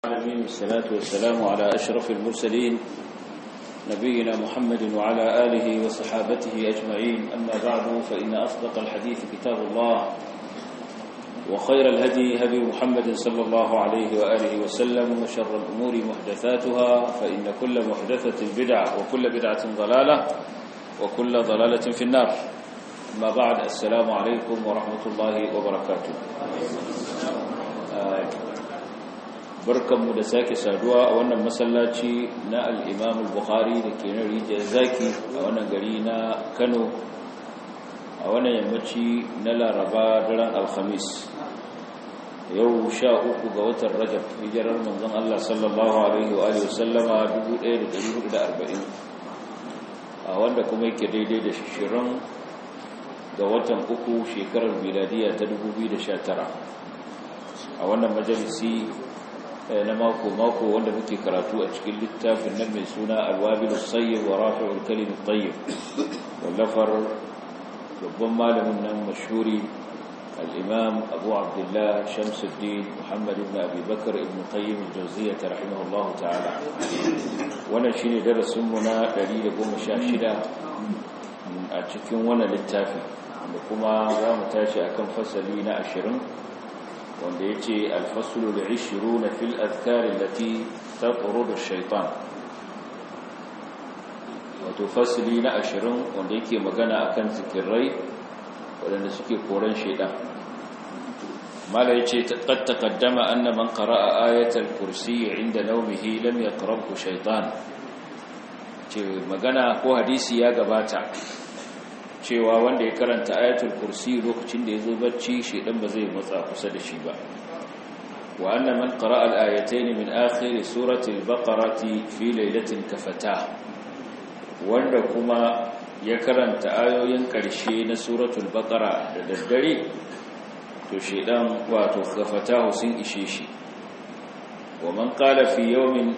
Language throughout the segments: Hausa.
العالمين والصلاة والسلام على أشرف المرسلين نبينا محمد وعلى آله وصحابته أجمعين أما بعد فإن أصدق الحديث كتاب الله وخير الهدي هدي محمد صلى الله عليه وآله وسلم وشر الأمور محدثاتها فإن كل محدثة بدعة وكل بدعة ضلالة وكل ضلالة في النار أما بعد السلام عليكم ورحمة الله وبركاته barkanmu da sake saduwa a wannan masallaci na al'imam al-bukhari da ke na rijiyar zaki a wannan gari na kano a wannan yammaci na laraba daren alhamis yau sha uku ga watan rajab hijirar manzon Allah sallallahu alaihi wa alihi wasallama 1440 a wanda kuma yake daidai da shishirin ga watan uku shekarar miladiya ta 2019 a wannan majalisi na mako-mako wanda muke karatu a cikin littafin nan mai suna alwabilu sayyid wa rafi'ul kalimin tayyib wallafar babban malamin nan mashhuri al-imam abu abdullah shamsuddin muhammad ibn abi bakr ibn qayyim al-jawziyyah rahimahullah ta'ala wannan shine darasin mu na 116 a cikin wannan littafi da kuma za mu tashi akan fasali na 20 wanda ya ce alfasulu da ishiru na fil azkarin lati ta tsoro da shaitan wato fasili na ashirin wanda yake magana akan zikirai waɗanda suke koren shaitan mala ya ce ƙad taƙaddama anna man qara'a ayatul kursi inda naumihi lam yaqrabu shaitan ce magana ko hadisi ya gabata cewa wanda ya karanta ayatul kursi lokacin da ya zo bacci shedan ba zai matsa kusa da shi ba wa anna man qara'a al-ayatayn min akhir surati al-baqarati fi laylatin kafata wanda kuma ya karanta ayoyin karshe na suratul baqara da daddare to shedan wato kafata sun ishe shi wa man qala fi yawmin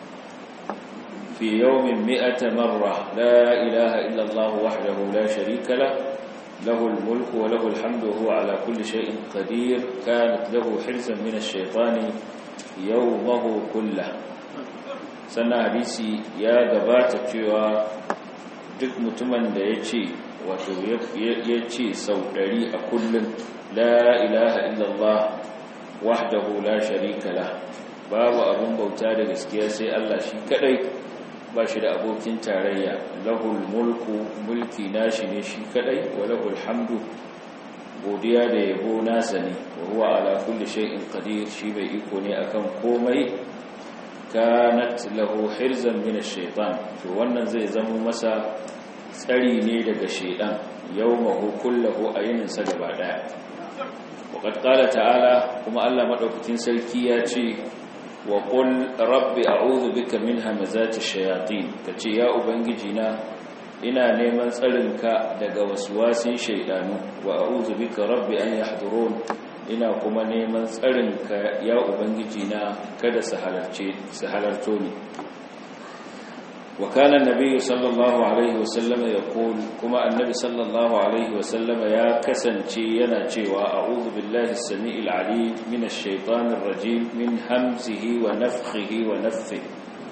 في يوم مئة مرة لا إله إلا الله وحده لا شريك له له الملك وله الحمد وهو على كل شيء قدير كانت له حرزا من الشيطان يومه كله sannan hadisi ya gabata cewa duk mutumin da ya ce wato ya ce sau ɗari a kullum la ilaha illallah wahdahu la sharika la babu abin bauta da gaskiya sai Allah shi kadai ba shi da abokin tarayya lahul mulku mulki nashi ne shi kadai wa lahul hamdu godiya da yabo nasa ne wa huwa ala kulli shay'in qadir shi bai iko ne akan komai kanat lahu hirzan min ash-shaytan to wannan zai zama masa tsari ne daga shaydan yawmahu kullahu ayinin sa gaba daya وقد قال تعالى kuma Allah madaukakin sarki ya ce wa qul rabbi a'udhu bika min hamazati shayatin kace ya ubangiji na ina neman tsarinka daga waswasin shaydanu wa a'udhu bika rabbi an yahdurun ina kuma neman tsarinka ya ubangiji na kada su halarce su halarto ni wa kana annabi sallallahu alaihi wasallam yaqul kuma annabi sallallahu alaihi wasallam ya kasance yana cewa a'udhu billahi as-sami'il 'alim minash shaitanir rajim min hamzihi wa nafthihi wa nafthihi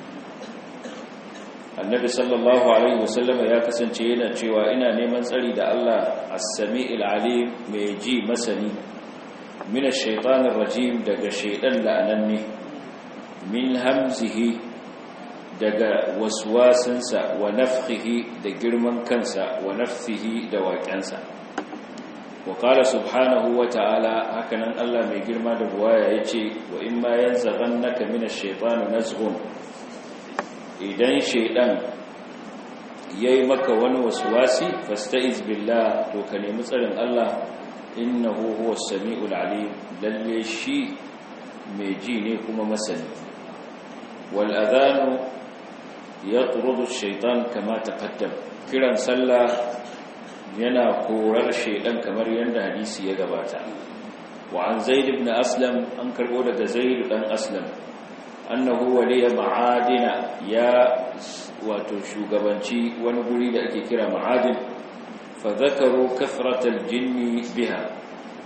annabi sallallahu alaihi wasallam ya kasance yana cewa ina neman tsari da Allah as-sami'il 'alim mai ji masani minash shaitanir rajim daga shaitan la'ananne min hamzihi daga waswasinsa wa nafhihi da girman kansa wa nafsihi da waƙensa wa qala subhanahu wa ta'ala hakanan Allah mai girma da buwaya yace wa in ma yanzaghannaka minash shaitani nazghun idan shaidan yayi maka wani waswasi fasta'iz billah to ka nemi tsarin Allah innahu huwas samiul alim lalle shi mai ji ne kuma masani wal adhanu yatrudu ash-shaytan kama taqaddam kiran sallah yana korar shaydan kamar yanda hadisi ya gabata wa an zaid ibn aslam an karbo daga zaid dan aslam annahu waliya ma'adina ya wato shugabanci wani guri da ake kira ma'adin fa zakaru kathratal jinni biha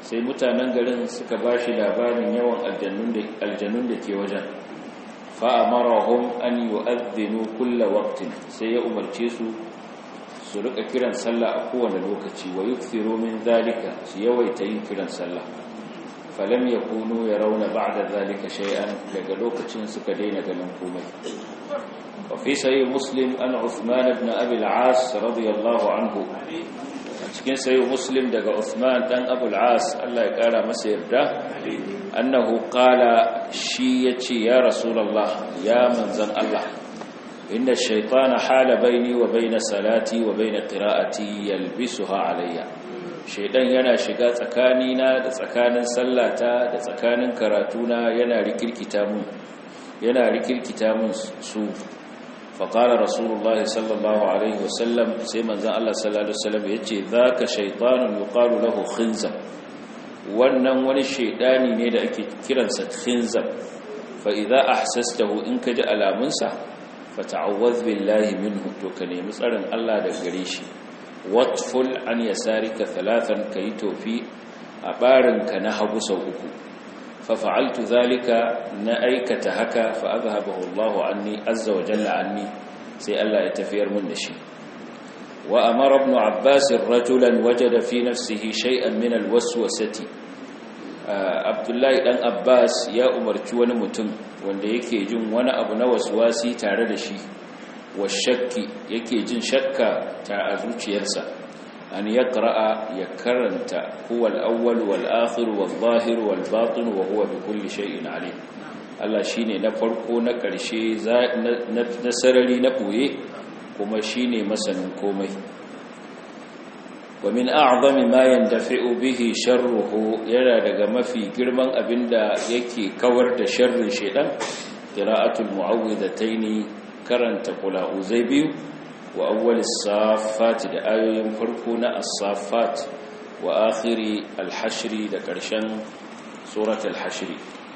sai mutanen garin suka ba shi labarin yawan aljannun da ke wajen fa'amarahum an yi wa'adzinu kulla waktin sai ya umarce su su rika kiran sallah a kowane lokaci wa yi min zalika su yawaita yin kiran sallah falam ya kunu ya rauna ba da zalika shay'an daga lokacin suka daina ganin komai وفي سيد مسلم أن عثمان بن أبي العاص رضي الله عنه cikin sayo muslim daga Uthman dan Abu al-As Allah ya kara masa yarda annahu qala shi yace ya rasulullah ya manzan Allah inna shaytana hala baini wa baina salati wa baina qira'ati yalbisuha alayya shaydan yana shiga tsakanina da tsakanin sallata da tsakanin karatuna yana rikirkita mun yana rikirkita mun su فقال رسول الله صلى الله عليه وسلم سيما زان الله صلى الله عليه وسلم يجي ذاك شيطان يقال له خنزب wannan wani shaidani ne da ake kiransa khinzab fa idza ahsastahu in ka ji alamunsa fa ta'awwaz billahi minhu to ka nemi tsarin Allah daga gare shi watful an yasarika thalathan kai tofi a barinka na hagu sau uku ففعلت ذلك نأيكة هكا فأذهبه الله عني عز وجل عني سي الله يتفير من نشي وأمر ابن عباس رجلا وجد في نفسه شيئا من الوسوسة عبد الله بن عباس يا أمرت wani mutum wanda yake jin wani abu na waswasi tare da shi washakki yake jin shakka ta a zuciyarsa أن يقرأ يكرنت هو الأول والآخر والظاهر والباطن وهو بكل شيء عليم Allah shine na farko na ƙarshe na sarari na ɓoye kuma shine masanin komai wa min a'zami ma yandafi'u bihi sharruhu yana daga mafi girman abinda yake kawar da sharrin shedan qira'atul mu'awwidataini karanta qula'uzai biyu wa awwalis safat da ayoyin farko na as-safat wa akhiri al-hashri da karshen surat al-hashri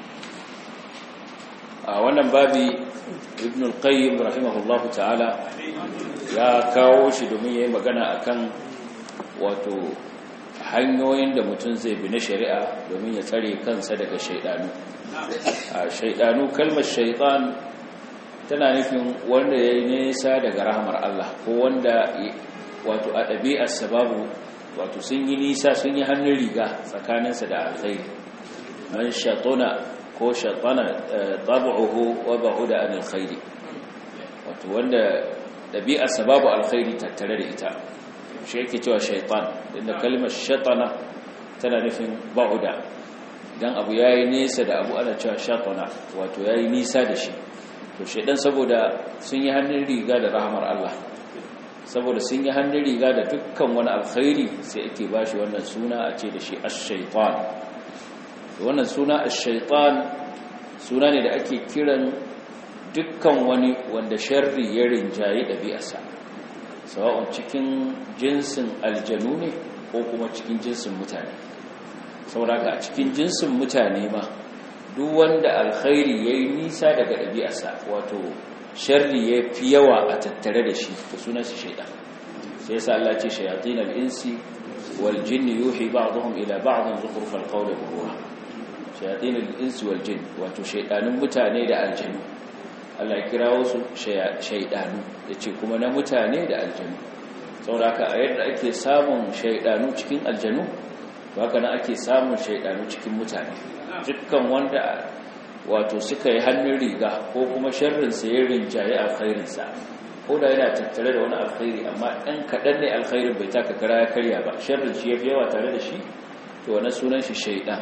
a wannan babi ibn al-qayyim rahimahullahu ta'ala ya kawo shi domin yayin magana akan wato hanyoyin da mutum zai bi na shari'a domin ya tsare kansa daga shaidanu a shaidanu kalmar shaitan tana nufin wanda ya yi nesa daga rahamar Allah ko wanda wato a ɗabi'ar sababu wato sun yi nisa sun yi hannun riga tsakaninsa da alkhairi man shatona ko shatana tabu'uhu wa ba'uda anil khairi wato wanda ɗabi'ar sababu alkhairi tattare da ita shi yake cewa shaitan inda kalmar shatana tana nufin ba'uda idan abu yayi nesa da abu ana cewa shatana wato yayi nisa da shi to shaidan saboda sun yi hannun riga da rahamar Allah saboda sun yi hannun riga da dukkan wani alkhairi sai ake bashi wannan suna a ce da shi ash-shaytan wannan suna ash-shaytan suna ne da ake kiran dukkan wani wanda sharri ya rinjaye ɗabi'arsa sawa'un cikin jinsin aljanu ne ko kuma cikin jinsin mutane saboda a cikin jinsin mutane ma duk wanda alkhairi ya yi nisa daga ɗabi'arsa wato sharri ya fi yawa a tattare da shi ta sunan shi shaidan sai yasa Allah ce shayatin al-insi wal jinni yuhi ba'dhum ila ba'dhin zukhrufal qawli ghurura shayatin al-insi wal jinn wato shaidanun mutane da aljanu Allah ya kirawo su shaidanu yace kuma na mutane da aljanu saboda haka a yadda ake samun shaidanu cikin aljanu to haka nan ake samun shaidanu cikin mutane dukkan wanda wato suka yi hannun riga ko kuma sharrinsa ya rinjaye alkhairinsa ko da yana tattare da wani alkhairi amma ɗan kaɗan ne alkhairin bai taka kara ya karya ba sharrin shi ya fi yawa tare da shi to wani sunan shi shaidan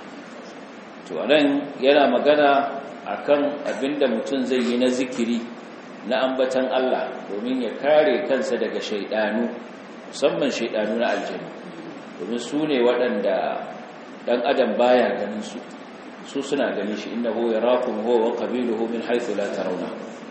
to anan yana magana akan abinda mutum zai yi na zikiri na ambatan Allah domin ya kare kansa daga shaidanu musamman shaidanu na aljanu domin su ne waɗanda ɗan adam baya ganin su su suna ganin shi innahu yarakum huwa wa qabiluhu min haythu la tarawna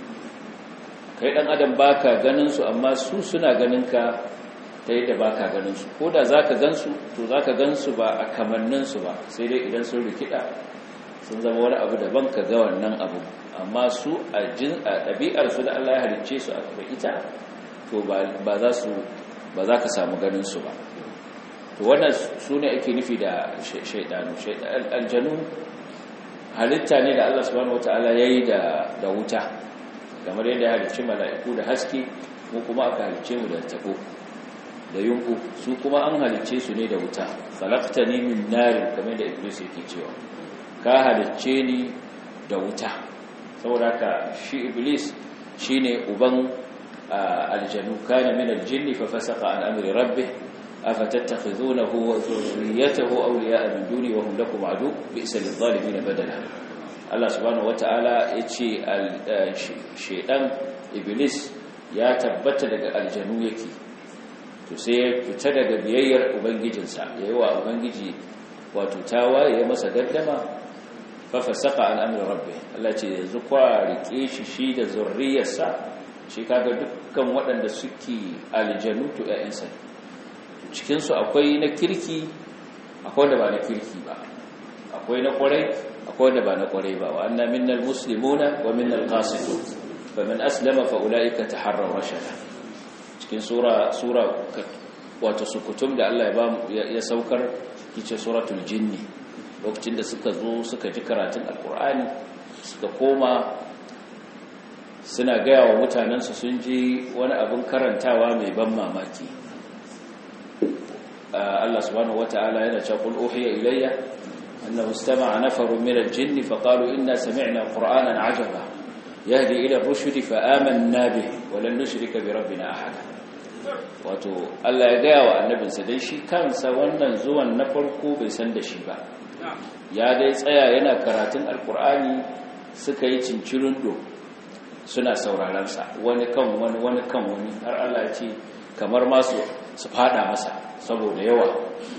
kai ɗan adam baka ganin su amma su suna ganin ka ta yadda baka ganin su ko da zaka gansu to zaka gansu ba a kamannin su ba sai dai idan sun rikida sun zama wani abu daban ka ga wannan abu amma su a ɗabi'ar su da Allah ya halicce su a ita to ba za su ba za ka samu ganin su ba to wannan su ne ake nufi da shaidanu aljanu halitta ne da Allah subhanahu wataala yayi da da wuta kamar yadda ya halicci mala'iku da haske mu kuma aka halicce mu da tabo da yunku su kuma an halicce su ne da wuta khalaqtani min nar kamar da iblis yake cewa ka halicce ni da wuta saboda ka shi iblis shine uban aljanu kana min aljinni fa fasaqa an amri rabbih afatattakhizunahu wa dhurriyyatahu awliya'a min duni wa hum lakum adu bi'sa lidh-dhalimin badala Allah subhanahu wata'ala yace shedan iblis ya tabbata daga aljanu yake to sai ya fita daga biyayyar ubangijinsa yayi wa ubangiji wato tawaye ya masa gaddama fa fasaqa an amri rabbih Allah ce yanzu kwa rike shi shi da zurriyarsa shi kaga dukkan waɗanda suke aljanu to ƴaƴansa cikin su akwai na kirki akwai wanda ba na kirki ba akwai na kwarai akwai wanda ba na kwarai ba wa anna minnal muslimuna wa minnal qasitun faman aslama fa ulaika taharraw rashada cikin sura sura wato sukutum da Allah ya ba ya saukar kice suratul jinni lokacin da suka zo suka ji karatun alkur'ani suka koma suna gaya wa mutanensu sun ji wani abin karantawa mai ban mamaki Allah subhanahu wata'ala yana cewa qul uhiya ilayya annahu istama'a nafarun min al-jinni faqalu inna sami'na qur'anan 'ajaba yahdi ila ar-rushdi fa amanna bihi wa lan nushrika bi rabbina ahada wato Allah ya gaya wa annabinsa dai shi kansa wannan zuwan na farko bai san da shi ba ya dai tsaya yana karatun alkur'ani suka yi cincirindo suna saurarensa wani kan wani wani kan wani har Allah ce kamar masu su fada masa saboda yawa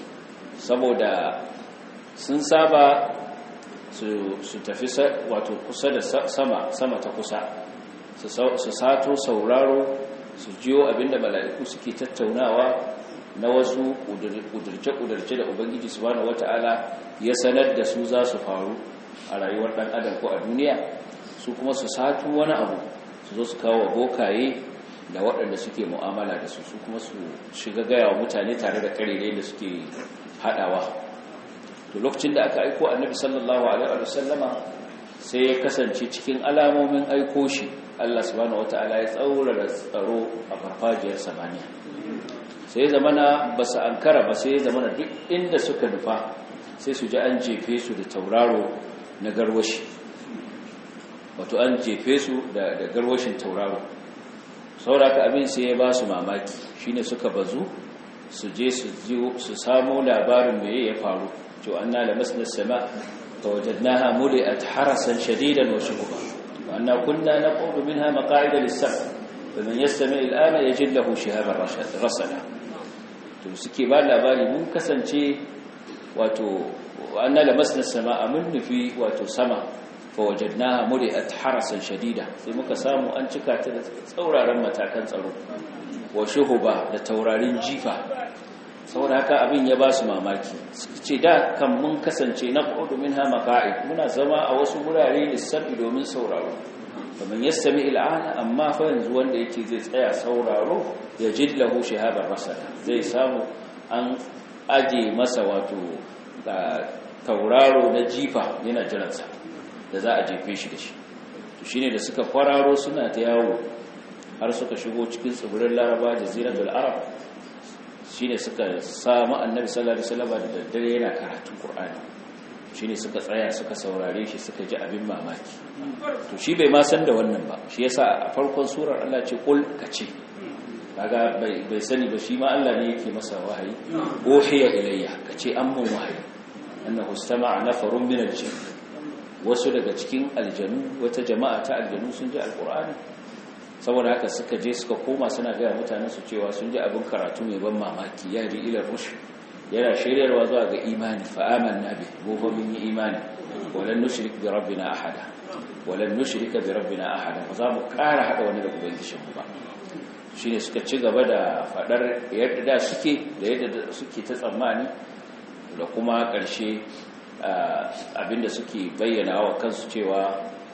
saboda sun saba su tafi wato kusa da sama sama ta kusa su sato sauraro su jiyo abinda mala'iku suke tattaunawa na wasu ƙudurce-ƙudurce da ubangiji subhanahu wata'ala ya sanar da su za su faru a rayuwar ɗan adam ko a duniya su kuma su satu wani abu su zo su kawo bokaye da waɗanda suke mu'amala da su su kuma su shiga gaya wa mutane tare da ƙarirai da suke haɗawa to lokacin da aka aiko annabi sallallahu alaihi wa sallama sai ya kasance cikin alamomin aiko shi Allah subhanahu wata'ala ya tsaurara tsaro a farfajiyar samaniya sai ya zamana ba su ankara ba sai ya zamana duk inda suka nufa sai su ji an jefe su da tauraro na garwashi wato an jefe su da garwashin tauraro sauraka abin sai ya ba su mamaki shine suka bazu su je su samo labarin mai ya faru cewa an na lamasna sama فوجدناها ملئت حرسا شديدا وشهبا وأنا كنا نقول منها مقاعد للسمع فمن يستمع الآن يجد له شهابا رسلا to suke ba labari mun kasance wato anna lamasna samaa mun nufi wato sama fa wajadnaha muli'at harasan shadida sai muka samu an cika ta da tsauraran matakan tsaro wa shuhuba da taurarin jifa saboda haka abin ya ba su mamaki suka ce da kan mun kasance na ƙudu min hama ka'id muna zama a wasu wurare lissafi domin sauraro kamar ya sami il'ana amma fa yanzu wanda yake zai tsaya sauraro ya jillahu shahabar masana zai samu an aje masa wato tauraro na jifa yana jiransa da za a jefe shi da shi to shine da suka kwararo suna ta yawo har suka shigo cikin tsibirin laraba jaziratul arab shine suka samu annabi sallallahu alaihi wasallam da daddare yana karatun qur'ani shine suka tsaya suka saurare shi suka ji abin mamaki to shi bai ma san da wannan ba shi yasa a farkon surar Allah ce kul kace kaga bai bai sani ba shi ma Allah ne yake masa wahayi uhiya ilayya kace an mun wahayi annahu istama'a nafarun min al-jinn wasu daga cikin aljanu wata jama'a ta aljanu sun ji alqur'ani saboda haka suka je suka koma suna gaya mutanen su cewa sun ji abin karatu mai ban mamaki ya ri ilar rush yana shiryarwa zuwa ga imani fa amanna bi gobe mun yi imani walan nushrik bi rabbina ahada walan nushrika bi rabbina ahada ba za mu ƙara hada wani da ubangijin mu ba shine suka ci gaba da fadar yadda da suke da yadda suke ta tsammani da kuma ƙarshe abinda suke bayyana wa kansu cewa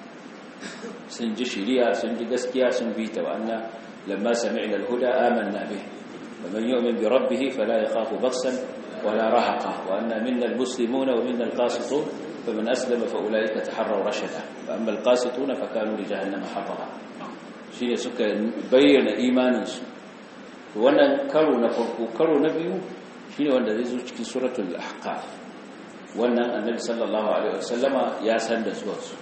sun ji shiriya sun ji gaskiya sun bi ta wa'anna lamma sami'na al-huda amanna bih wa man yu'min bi rabbih fala yakhafu baghsan ولا رهقة وأن منا المسلمون ومنا القاسطون فمن أسلم فأولئك تحروا رشدا فأما القاسطون فكانوا لجهنم حطبا شيء سكا بين إيمانا wannan karo na farko karo na biyu shine wanda zai zo cikin suratul ahqaf wannan annabi sallallahu alaihi wasallama ya san da zuwansu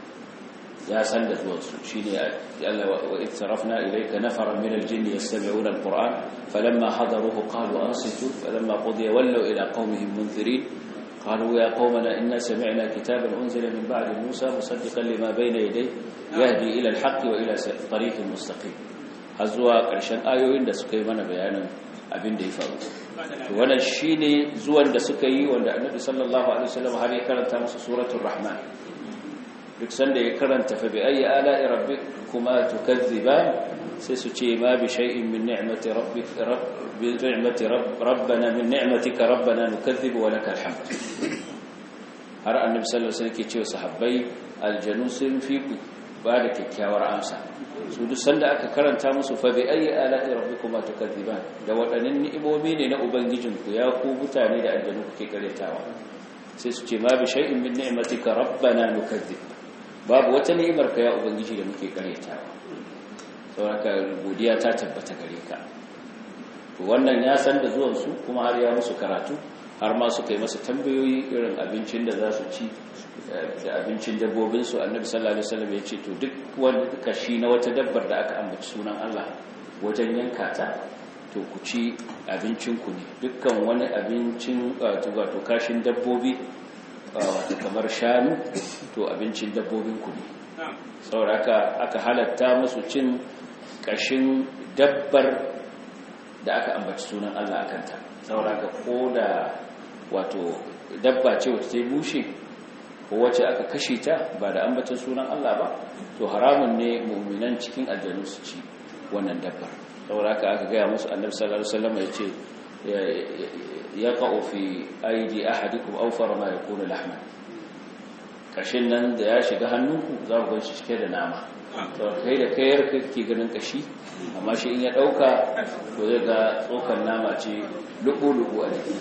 ya san da zuwansu shine Allah wa ittarafna ilayka nafaran min aljinni yastami'una alquran falamma hadaruhu qalu ansitu falamma qudiya wallaw ila qaumihim munzirin قالوا يا قومنا إنا سمعنا كتابا أنزل من بعد موسى مصدقا لما بين يديه يهدي إلى الحق وإلى طريق مستقيم هزوا قرشان آيوين da suka yi mana bayanin abin da ya faru to wannan shine zuwan da suka yi wanda Annabi sallallahu alaihi wasallam har ya karanta musu suratul rahman duk sanda ya karanta fa bi ayi ala'i rabbikuma tukazziban sai su ce ma bi shay'in min ni'mati rabbik bi ni'mati rabbana min ni'matika rabbana nukazzibu wa lakal hamd har annabi sallallahu alaihi wasallam ke cewa sahabbai aljanu sun fi ku ba da kyakkyawar amsa su duk sanda aka karanta musu fa bi ayi ala'i rabbikuma tukazziban da wadannan ni'imomi ne na ubangijinku ya ku mutane da aljanu kuke karyatawa sai su ce ma bi shay'in min ni'matika rabbana nukazzib babu wata ni'imar ka ya ubangiji da muke karyatawa saboda godiya ta tabbata gare ka to wannan ya san da zuwan su kuma har ya musu karatu har ma suka yi masa tambayoyi irin abincin da za su ci da abincin dabbobin su annabi sallallahu alaihi wasallam ya ce to duk wani kashi na wata dabbar da aka ambaci sunan Allah wajen yanka ta to ku ci abincin ku ne dukkan wani abincin wato kashin dabbobi wato kamar shanu to abincin dabbobin ku ne saboda aka halatta musu cin kashin dabbar da aka ambaci sunan Allah akan ta saboda ka koda wato dabba ce wacce ta yi bushe ko wacce aka kashe ta ba da ambacin sunan Allah ba to haramun ne mu'minan cikin aljanu su ci wannan dabbar saboda haka aka gaya musu annabi sallallahu alaihi wasallam ya ce yaqa'u fi aidi ahadikum awfar ma yakunu lahman kashin nan da ya shiga hannunku za ku ganshi cike da nama to kai da kayar kake ganin kashi amma shi in ya dauka to zai ga tsokan nama ce lubu-lubu a jiki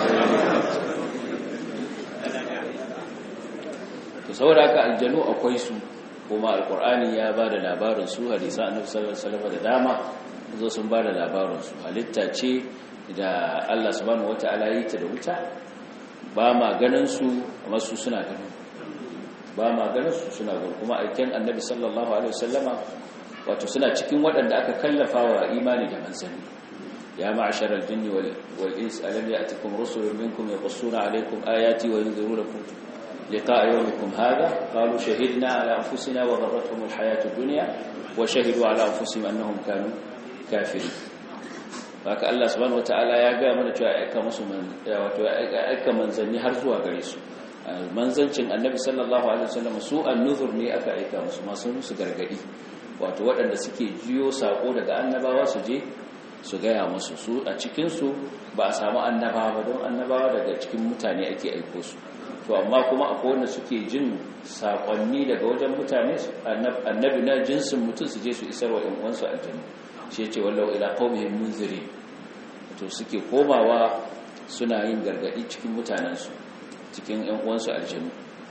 to saboda haka aljanu akwai su kuma alkur'ani ya ba da labarin su hadisa annabi sallallahu alaihi wasallam da dama zo sun ba da labarin su halitta ce da Allah subhanahu wataala yi ta da wuta ba ma ganin su amma su suna ganin ba ma ganin su suna ganin kuma aikin annabi sallallahu alaihi wasallama wato suna cikin waɗanda aka kallafa wa imani da manzanni ya ma'ashar aljinni wal ins alam ya'tikum rusulun minkum yaqussuna alaykum ayati wa yunzirunakum liqa'a yawmikum hadha qalu shahidna ala anfusina wa gharratuhum alhayatu ad-dunya wa shahidu ala anfusihim annahum kanu kafirin haka Allah subhanahu wataala ya ga mana cewa aika musu wato aika manzanni har zuwa gare su manzancin annabi sallallahu alaihi wasallam su an-nuzur ne aka aika musu masu musu gargadi wato waɗanda suke jiyo sako daga annabawa su je su gaya musu su a cikinsu ba a samu annabawa ba don annabawa daga cikin mutane ake aiko su to amma kuma akwai wanda suke jin sakonni daga wajen mutane annabi na jinsin mutum su je su isar wa ‘yan uwansu aljannu shi ce wallau ila qaumihim munziri to suke komawa suna yin gargadi cikin mutanensu cikin ‘yan uwansu aljannu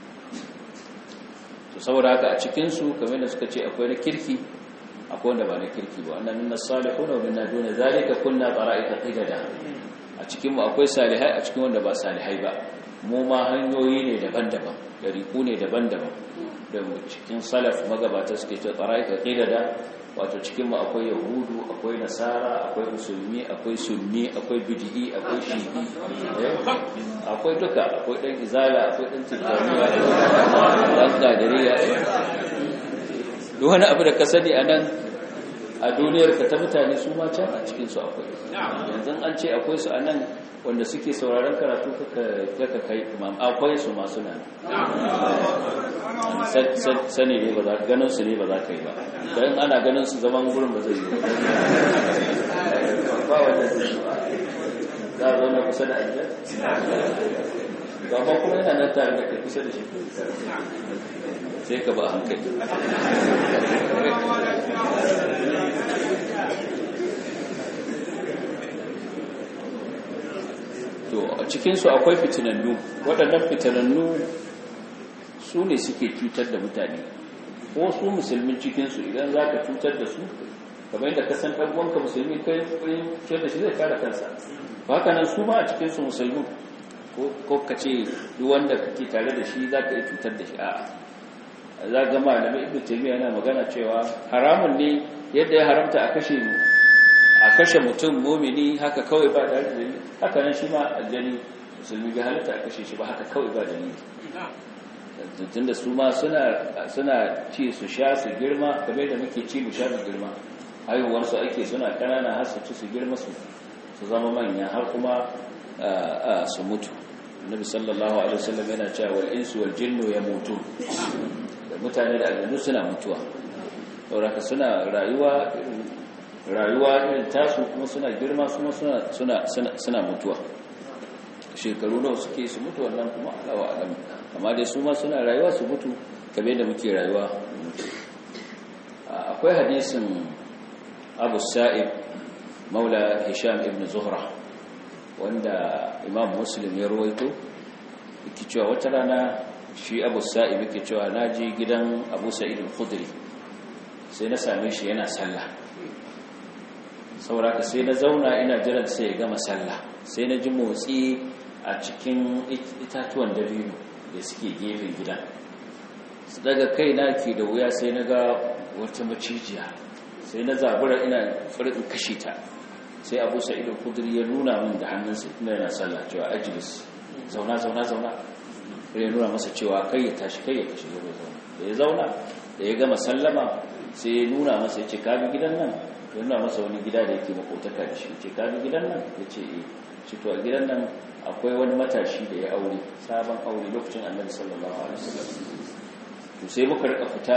to saboda haka a cikinsu kamar da suka ce akwai na kirki akwai wanda ba na kirki ba wannan minna salihun wa minna duna zalika kunna qara'ika qidada a cikin mu akwai salihai a cikin wanda ba salihai ba mu ma hanyoyi ne daban-daban dariku ne daban-daban da cikin salaf magabata suke ce qara'ika qidada wato cikin mu akwai yahudu akwai nasara akwai musulmi akwai sunni akwai bid'i akwai shi'i akwai duka akwai dan izala akwai dan tijaniya dan gadiriya duk wani abu da ka sani a nan a duniyar ka ta mutane su ma can a cikinsu akwai yanzu an ce akwai su a nan wanda suke sauraron karatu kaka kai imam akwai su masu nan sani ne ba za ka ganin su ne ba za ka yi ba don ana ganin su zaman gurin ba zai yi ba wanda zai yi ba za a zauna kusa da ajiyar ba ma kuma yana nan tare da kai kusa da shi sai ka ba hankali to a cikinsu akwai fitinannu waɗannan fitinannu su ne suke cutar da mutane ko su musulmin cikinsu idan za ka cutar da su kamar yadda ka san ɗan'uwanka musulmi kai cutar da shi zai kare kansa ba haka nan su ma a cikinsu musulmi ko ka ce duk wanda kake tare da shi za ka yi cutar da shi a'a za ga malamai ibn taymiya yana magana cewa haramun ne yadda ya haramta a kashe a kashe mutum mumini haka kawai ba da dalili haka nan shi ma aljani musulmi bai halatta a kashe shi ba haka kawai ba dalili tunda su ma suna suna ci su sha su girma kamar da muke ci mu sha su girma haihuwar su ake suna kanana har su ci su girma su su zama manya har kuma su mutu annabi sallallahu alaihi wasallam yana cewa wal insu wal jinnu yamutun da mutane da aljannu suna mutuwa saboda suna rayuwa rayuwa irin tasu kuma suna girma kuma suna suna suna mutuwa shekaru nawa suke su mutu wannan kuma alawa alam amma dai su ma suna rayuwa su mutu kabe da muke rayuwa akwai hadisin Abu Sa'ib Maula Hisham ibn Zuhra wanda Imam Muslim ya rawaito yake cewa wata rana shi Abu Sa'ib yake cewa naji gidan Abu Sa'id al-Khudri sai na same shi yana sallah sauraka sai na zauna ina jiran sai ya gama sallah sai na ji motsi a cikin itatuwan dabino da suke gefen gidan su daga kai na ke da wuya sai na ga wata macijiya sai na zabura ina farin kashe ta sai abu sa'idun kudiri ya nuna min da hannunsa ina yana sallah cewa ajilis zauna zauna zauna ya nuna masa cewa kai ya tashi kai ya kashe zauna da ya zauna da ya gama sallama sai ya nuna masa ya ce kabi gidan nan ya nuna masa wani gida da yake makotaka da shi ce kabi gidan nan ya ce e shi to a gidan nan akwai wani matashi da ya aure sabon aure lokacin annabi sallallahu alaihi wasallam to sai muka rika fita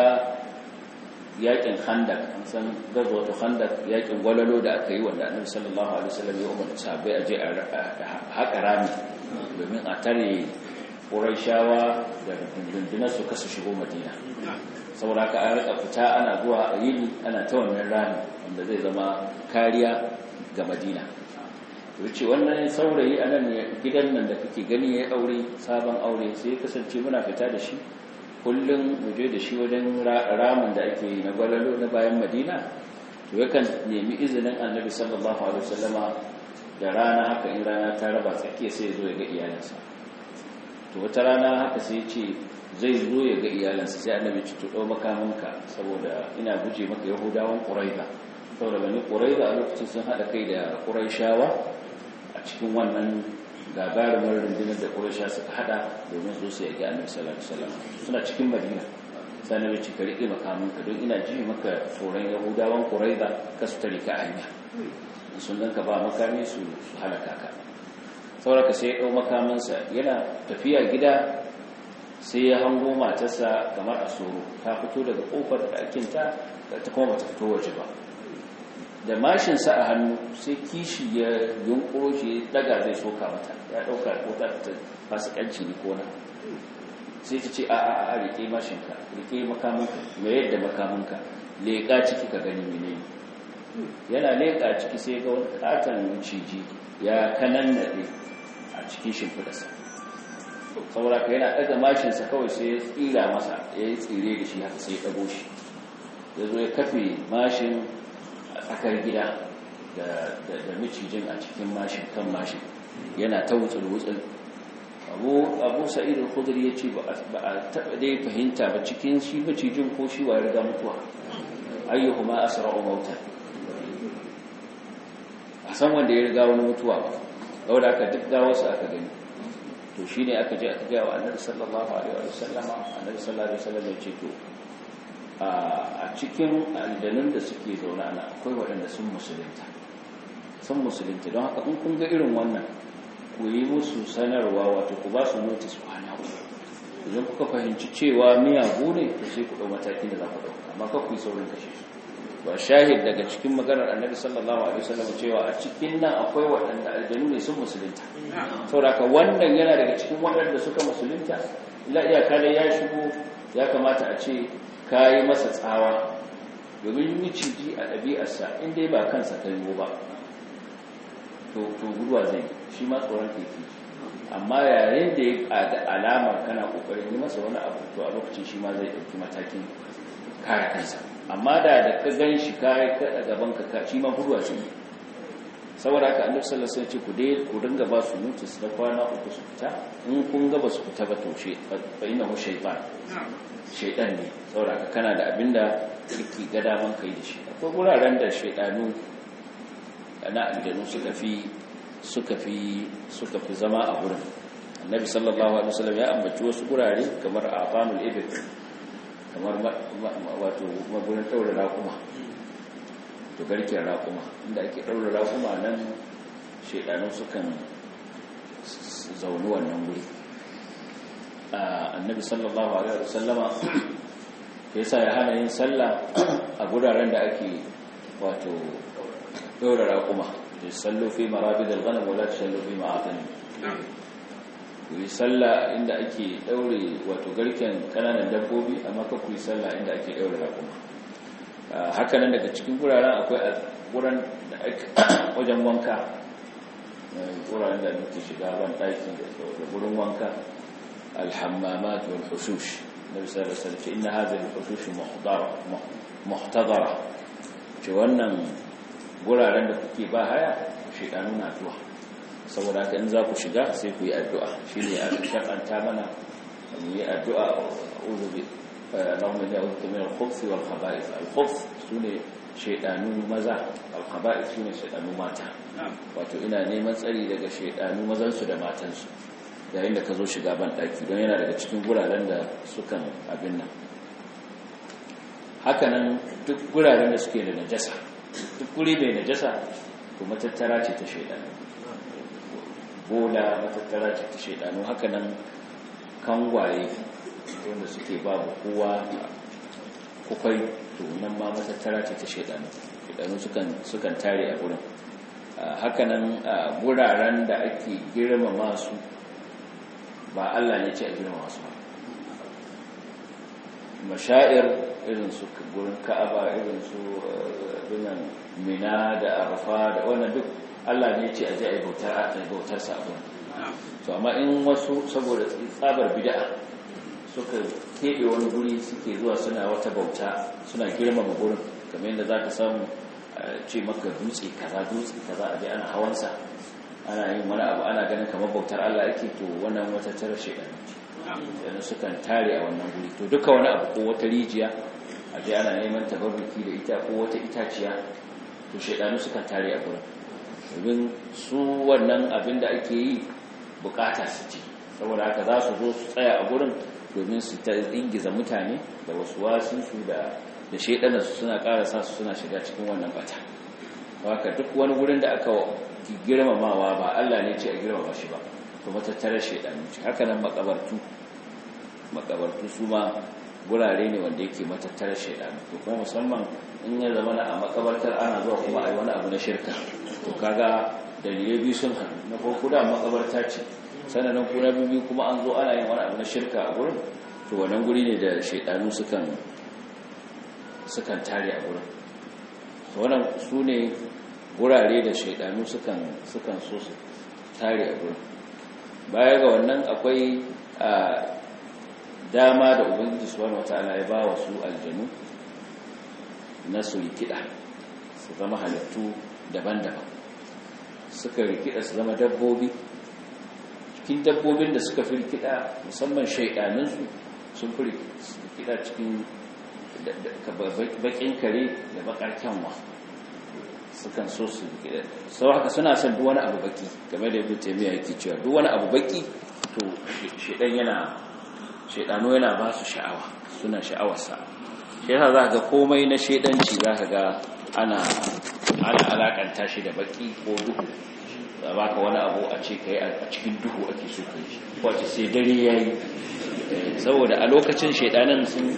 yakin khandak an san gazwatu khandak yakin gwalalo da aka yi wanda annabi sallallahu alaihi wasallam ya umarta sahabbai a je a haƙa rami domin a tare Qurayshawa da rundunar su kasu shigo Madina saboda haka an rika fita ana zuwa a yini ana ta wannan rami wanda zai zama kariya ga Madina wuce wannan saurayi a nan gidan nan da kake gani ya aure sabon aure sai ya kasance muna fita da shi kullum muje da shi wajen ramin da ake yi na gwalalo na bayan madina to yakan nemi izinin annabi sallallahu alaihi wasallama da rana haka in rana ta raba tsakiya sai zo ya ga iyalansa to wata rana haka sai ce zai zo ya ga iyalansa sai annabi ci to dau makamanka saboda ina guje maka yahudawan quraiza saboda bani quraiza a lokacin sun hada kai da quraishawa a cikin wannan gagarumar rundunar da ƙurasha suka hada domin su su yaƙi annabi sallallahu alaihi wasallam suna cikin madina sai na bici ka riƙe makamanka don ina ji maka tsoron yahudawan ƙuraiza ka su tare ka hanya sun ganka ba makami su su halaka ka sauraka sai ya ɗau makamansa yana tafiya gida sai ya hango matarsa kamar a soro ta fito daga ƙofar ɗakinta ta kuma bata fito waje ba da mashinsa a hannu sai kishi ya yunkuro shi daga zai soka mata ya dauka ko ta ta fasikanci ne ko na sai ta ce a a a rike mashinka rike makamanka mai yadda makamanka leƙa ciki ka gani menene yana leƙa ciki sai ga wani katon ciji ya kanan nade a cikin shimfidarsa saboda ka yana daga mashinsa kawai sai ya tsira masa ya yi tsire da shi haka sai ya dago shi ya zo ya kafe mashin a tsakar gida da macijin a cikin mashin kan mashin yana ta wutsul-wutsul abu sa'id al-khudri ya ce ba a taɓa dai fahimta ba cikin shi macijin ko shi wa riga mutuwa ayyuhu ma asra'u mauta a san wanda ya riga wani mutuwa ba yau da aka duk gawarsa aka gani to shi ne aka je aka gaya wa annabi sallallahu alaihi wa sallama annabi sallallahu alaihi wa sallam ya ce to a cikin aljanun da suke zaune ana akwai waɗanda sun musulunta sun musulunta don haka in kun ga irin wannan ku yi musu sanarwa wato ku ba su notis kwana uku idan kuka fahimci cewa miyagu ne to sai ku ɗau matakin da za ku ɗauka amma ka ku yi saurin kashe su ba shahid daga cikin maganar annabi sallallahu alaihi wasallam cewa a cikin nan akwai waɗanda aljanu ne sun musulunta saboda wannan yana daga cikin waɗanda suka musulunta ila iyaka da ya shigo ya kamata a ce ka yi masa tsawa domin miciji a ɗabi'arsa inda ba kansa ta yiwu ba to guduwa zai shi ma tsoron keke amma yayin da ya ga alamar kana kokarin yi masa wani abu to a lokacin shi ma zai dauki matakin kare kansa amma da da ka gan shi kai ka gaban ka shi ma guduwa ce saboda haka annabi sallallahu alaihi wasallam ce ku dai ku dinga ba su notice na kwana uku su fita in kun ga ba su fita ba to she fa innahu shaytan shaytan ne saboda haka kana da abinda kike ga daman kai da shi akwai guraren da shaydanu na aljanu suka fi suka fi suka fi zama a gurin annabi sallallahu alaihi wasallam ya ambaci wasu gurare kamar afanul ibil kamar wato magurin daura raƙuma to garken raƙuma inda ake daura raƙuma nan shedanu sukan zauni wannan guri annabi sallallahu alaihi wasallama yasa ya hana yin sallah a guraren da ake wato daura raƙuma sallu fi marabid al-ghanam wala tusallu fi ma'atani ku yi sallah inda ake daure wato garken kananan dabbobi amma ka ku yi sallah inda ake daure raƙuma haka nan daga cikin guraren akwai a guran da wajen wanka guraren da muke shiga ban ɗaki da gurin wanka alhammamat wal hushush nabi sallallahu alaihi wasallam inna hadhihi al-hushush muhdara muhtadara ce wannan guraren da kuke ba haya shedanu na zuwa saboda haka in za ku shiga sai ku yi addu'a shi ne a shakanta mana mu yi addu'a uzu bi Allahumma inni a'udhu min al-khubuthi wal khaba'ith al-khubuth sune shedanu maza al-khaba'ith sune shedanu mata wato ina neman tsari daga shedanu mazan su da matan su yayin da ka zo shiga ban daki don yana daga cikin guraren da sukan abin nan haka nan duk guraren da suke da najasa duk guri mai najasa to matattara ce ta shaidanu bola matattara ce ta shaidanu haka nan kangwaye wanda suke babu kowa kukwai to nan ma matattara ce ta shaidanu shaidanu sukan tare a gurin haka nan guraren da ake girmama su ba Allah ne ce a girmama su ba mashair irin su gurin ka'aba irin su binan mina da arfa da wannan duk Allah ne ce a ji a yi bautar sabon to amma in wasu saboda tsabar bid'a suka keɓe wani guri suke zuwa suna wata bauta suna girmama gurin kamar yadda za ka samu ce maka dutse kaza dutse kaza a ji ana hawansa ana yin wani abu ana ganin kamar bautar Allah ake to wannan wata tara shekaru yana sukan tare a wannan guri to duka wani abu ko wata rijiya a ji ana neman tabarruki da ita ko wata itaciya to shaidanu sukan tare a gurin domin su wannan abin da ake yi bukata su ce saboda haka za su zo su tsaya a gurin domin su ta ingiza mutane da wasu wasinsu da da shaidanarsu suna karasa su suna shiga cikin wannan bata haka duk wani gurin da aka girmamawa ba Allah ne ce a girmama shi ba to matattarar shaidanu ce haka nan makabartu makabartu su ma gurare ne wanda yake matattarar shaidanu to kuma musamman in ya zama a makabartar ana zuwa kuma a yi wani abu na shirka to kaga dalilai biyu sun hannu na farko da makabarta ce sannan kuna biyu kuma an zo ana yin wani abu na shirka a gurin to wannan guri ne da shaidanu sukan sukan tare a gurin to wannan su ne gurare da shaidanu sukan sukan so su tare a gurin baya ga wannan akwai a dama da ubangiji subhanahu wataala ya ba wa su aljanu na su rikida su zama halittu daban-daban suka rikida su zama dabbobi cikin dabbobin da suka fi rikida musamman shaidaninsu sun fi rikida cikin bakin kare da bakar kyanwa sukan so su rikida sau haka suna son duk wani abu baki game da yadda taimiyya yake cewa duk wani abu baki to shaidan yana shaidanu yana ba su sha'awa suna sha'awarsa shi yasa za ga komai na shaidanci za ka ga ana ana alakanta shi da baki ko duhu da baka wani abu a ce kai a cikin duhu ake so kai shi ko ce sai dare yayi saboda a lokacin shaidanan sun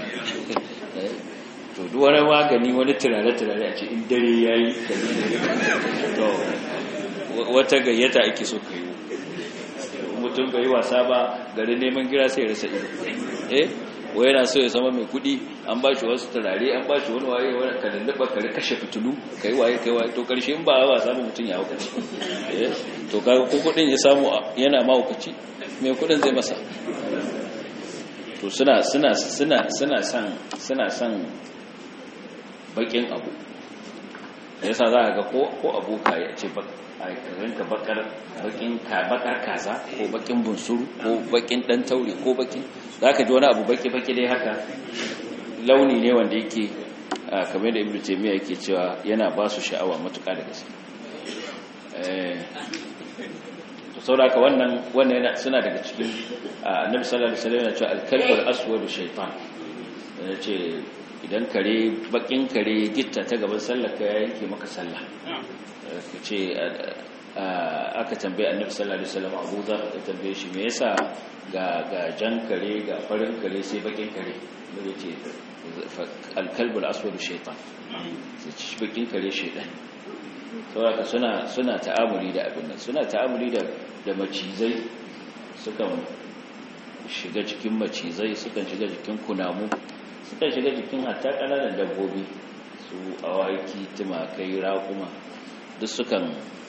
to duk wani magani wani turare turare a ce in dare yayi to wata gayyata ake so kai mutum bai wasa ba garin neman gira sai rasa ido eh wai yana so ya zama mai kudi an ba shi wasu turare an ba shi wani waye wani kalilliba kare kashe fitulu kai waye kai waye to karshe in ba ba samu mutum ya haukaci to kaga ko kudin ya samu yana mahaukaci mai kudin zai masa to suna suna suna suna san suna san bakin abu yasa za ka ga ko ko aboka ya ce ka bakar bakin ka bakar kaza ko bakin bunsuru ko bakin dan taure ko bakin zaka ji wani abu baki baki dai haka launi ne wanda yake kamar da ibnu taymiya yake cewa yana ba su sha'awa matuƙa da gaske eh to saboda wannan wannan yana suna daga cikin annabi sallallahu alaihi wasallam yana cewa al-kalbul aswadu shaytan yace idan kare bakin kare gitta ta gaban sallar ka ya yanke maka sallah ce aka tambaye annabi sallallahu alaihi wasallam Abu Dharr ya tambaye shi me yasa ga ga jan kare ga farin kare sai bakin kare ne ce al-kalb al-aswad shaytan sai ci bakin kare shaytan saboda suna suna ta'amuli da abin nan suna ta'amuli da da macizai sukan shiga cikin macizai sukan shiga cikin kunamu sukan shiga jikin hatta kananan dabbobi su awaki tumakai raƙuma duk sukan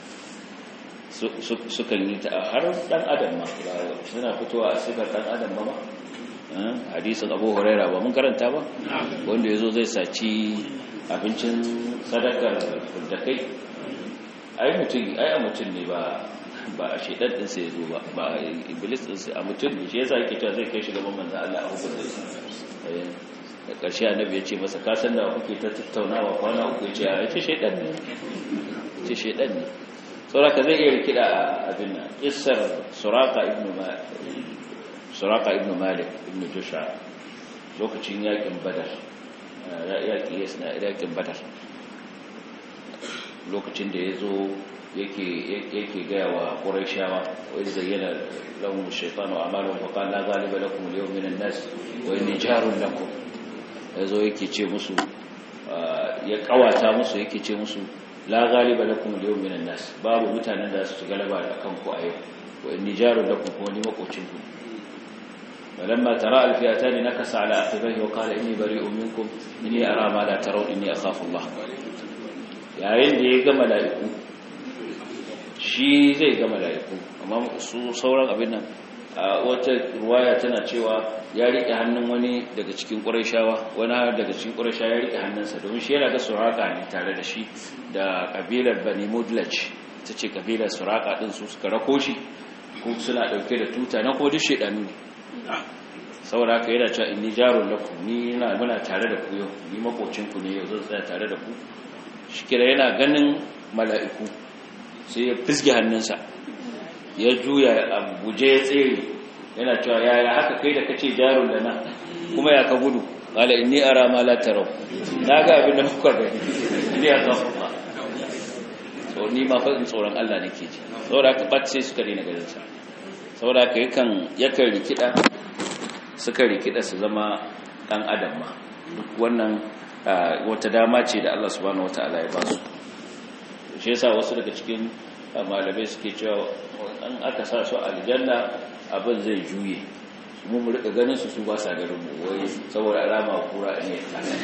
sukan yi ta har dan adam ma suna fitowa a sifar dan adam ba ma hadisin abu huraira ba mun karanta ba wanda ya zo zai saci abincin sadakar da kai ai mutum ai a mutum ne ba ba a shaidan din sai zo ba ba iblis din sai a mutum ne shi yasa yake cewa zai kai shi gaban manzon Allah a hukunta shi da ƙarshe annabi ya ce masa ka san da kuke ta tattaunawa kwana uku ya ce a ce shaidan ne ce shaidan ne sauraka zai iya rikida a abin nan isar suraka ibn malik suraka ibn malik ibn jusha lokacin yakin badar yaki yasna yakin badar lokacin da ya zo yake gaya wa ƙuraishawa wani zayyana lahum shaitanu amalun fa qala la ghaliba lakum al-yawma min an-nas wa inni jarun lakum yazo yake ce musu ya kawata musu yake ce musu la ghaliba lakum al-yawma min an-nas babu mutanen da su galaba da kanku a yau wa inni jarun lakum kuma ni makocin ku فلما ترى الفئتان نكس على عقبيه وقال إني بريء منكم إني أرى ما لا ترون إني أخاف الله yayin da ya ga mala'iku shi zai ga mala'iku amma su sauran abin nan a wata ruwaya tana cewa ya riƙe hannun wani daga cikin ƙurashawa wani daga cikin ƙurashawa ya riƙe hannunsa domin shi yana ga suraka ne tare da shi da ƙabilar bani mudlaj ta ce ƙabilar suraka ɗin su suka rako shi ko suna ɗauke da tuta na ko duk shaidanu ne saboda haka yana cewa inni jarun lakum ni ina muna tare da ku yau ni makocin ku ne yau zan tsaya tare da ku shikira yana ganin mala'iku sai ya fisge hannunsa ya juya a guje ya tsere yana cewa yaya haka kai da kace jarun da na kuma ya ka gudu qala inni ara ma la taraw na ga abin da kuka gani ni ya kafa ba so ni ma fa tsoron Allah nake ji saboda haka bat sai suka dena ganin sa saboda haka yakan yakan rikida suka rikida su zama dan adam ma duk wannan wata dama ce da Allah subhanahu wataala ya ba su shi yasa wasu daga cikin malamai suke cewa an aka sa su aljanna abin zai juye mu mu rika ganin su su ba sa garin mu wai saboda alama kura ne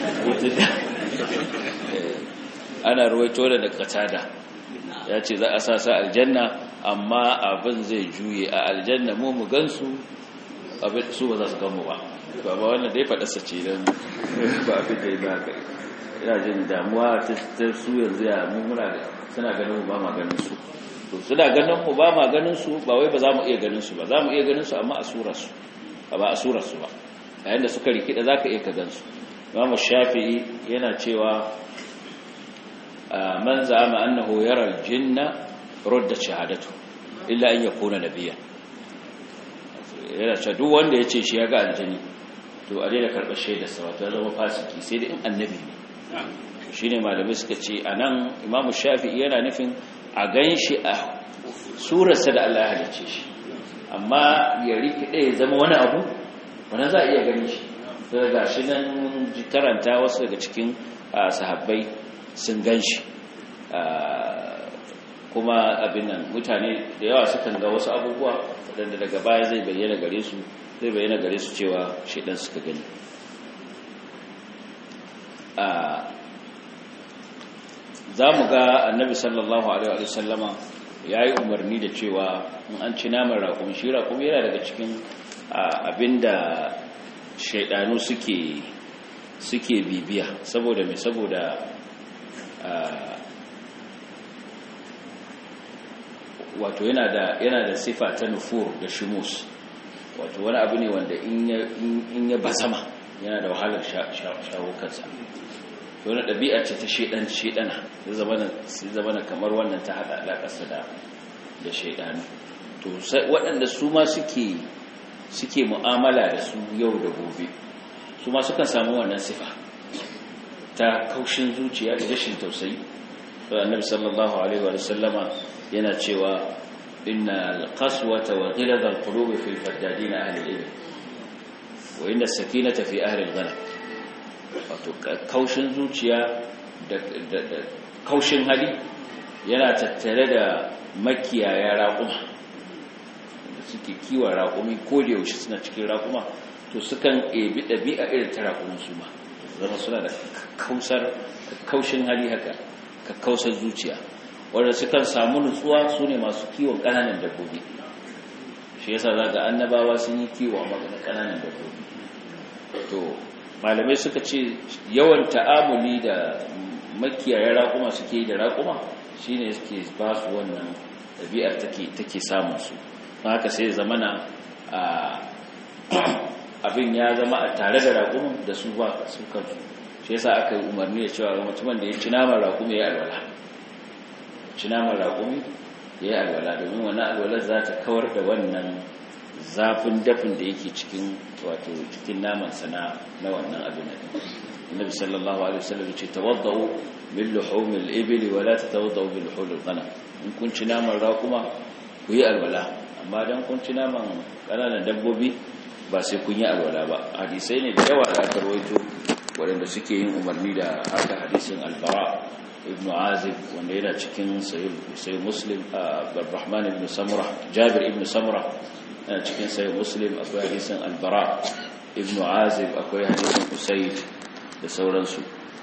ana ruwaito da da katada ya ce za a sa su aljanna amma abin zai juye a aljanna mu mu gansu abin su ba za su gan mu ba ba ba wannan dai faɗarsa ce don ba abin da ya ba ka ina jin damuwa ta su yanzu ya mummuna da suna ganin mu ba ma ganin su to suna ganin mu ba ma ganin su ba wai ba za mu iya ganin su ba za mu iya ganin su amma a surar su ba a surar su ba yayin da suka rikida za ka iya ka gan su imamu shafi'i yana cewa man za'ama annahu yara al-jinna rudda shahadatu illa an yakuna nabiyyan yana cewa duk wanda ya ce shi ya ga aljani to a daina karɓar shaidarsa wato ya zama fasiki sai da in annabi ne shi ne malamai suka ce a nan imamu shafi'i yana nufin a gan shi a surarsa da Allah ya halicce shi amma ya rikide ya zama wani abu wani za a iya gani shi daga ga shi nan karanta wasu daga cikin sahabbai sun gan shi kuma abin nan mutane da yawa sukan ga wasu abubuwa waɗanda daga baya zai bayyana gare su zai bayyana gare su cewa shaidan suka gani za mu ga annabi sallallahu alaihi wa sallama ya yi umarni da cewa in an ci naman raƙumi shi raƙumi yana daga cikin abinda shaidanu suke suke bibiya saboda mai saboda wato yana da yana da sifa ta nufur da shimus wato wani abu ne wanda in ya bazama yana da wahalar shawo kansa wani ɗabi'a ce ta shaidan shaidana zai zama na kamar wannan ta haɗa alaƙarsa da da shaidanu to waɗanda su ma suke suke mu'amala da su yau da gobe su ma sukan samu wannan sifa ta kaushin zuciya da rashin tausayi annabi sallallahu alaihi wa sallama yana cewa inna alqaswata wa ghilaz alqulubi fi alfaddadin ahli al-ilm wa inna as-sakinata fi ahli al-ghanam wato kaushin zuciya da kaushin hali yana tattare da makiyaya raƙuma da suke kiwon raƙumi ko da yaushe suna cikin raƙuma to sukan ebi ɗabi'a irin ta raƙumin su ma zama suna da kausar kaushin hali haka ka kausar zuciya wanda sukan samu nutsuwa su ne masu kiwon ƙananan dabbobi shi yasa za ga annabawa sun yi kiwo a magana ƙananan dabbobi to malamai suka ce yawan ta'amuli da makiyaya raƙuma suke da raƙuma shine suke ba su wannan ɗabi'ar take samun su haka sai zamana abin ya zama a tare da raƙumin da su ba su kansu shi yasa aka yi umarni da cewa mutumin da ya ci naman raƙumi ya alwala ci naman raƙumi ya yi alwala domin wani alwalar za ta kawar da wannan zafin dafin da yake cikin wato cikin naman sana na wannan abin da annabi sallallahu alaihi wasallam ce tawaddau min luhumil ibli wa la tatawaddau bil luhumil ghanam in kun ci naman raƙuma ku yi alwala amma dan kun ci naman ƙananan dabbobi ba sai kun yi alwala ba hadisai ne da yawa da aka rawaito waɗanda suke yin umarni da haka hadisin albara ibn azib wanda yana cikin sayi muslim rahman ibn samura jabir ibn samura yana cikin sayi muslim akwai hadisin albara ibn azib akwai hadisin usaid da sauransu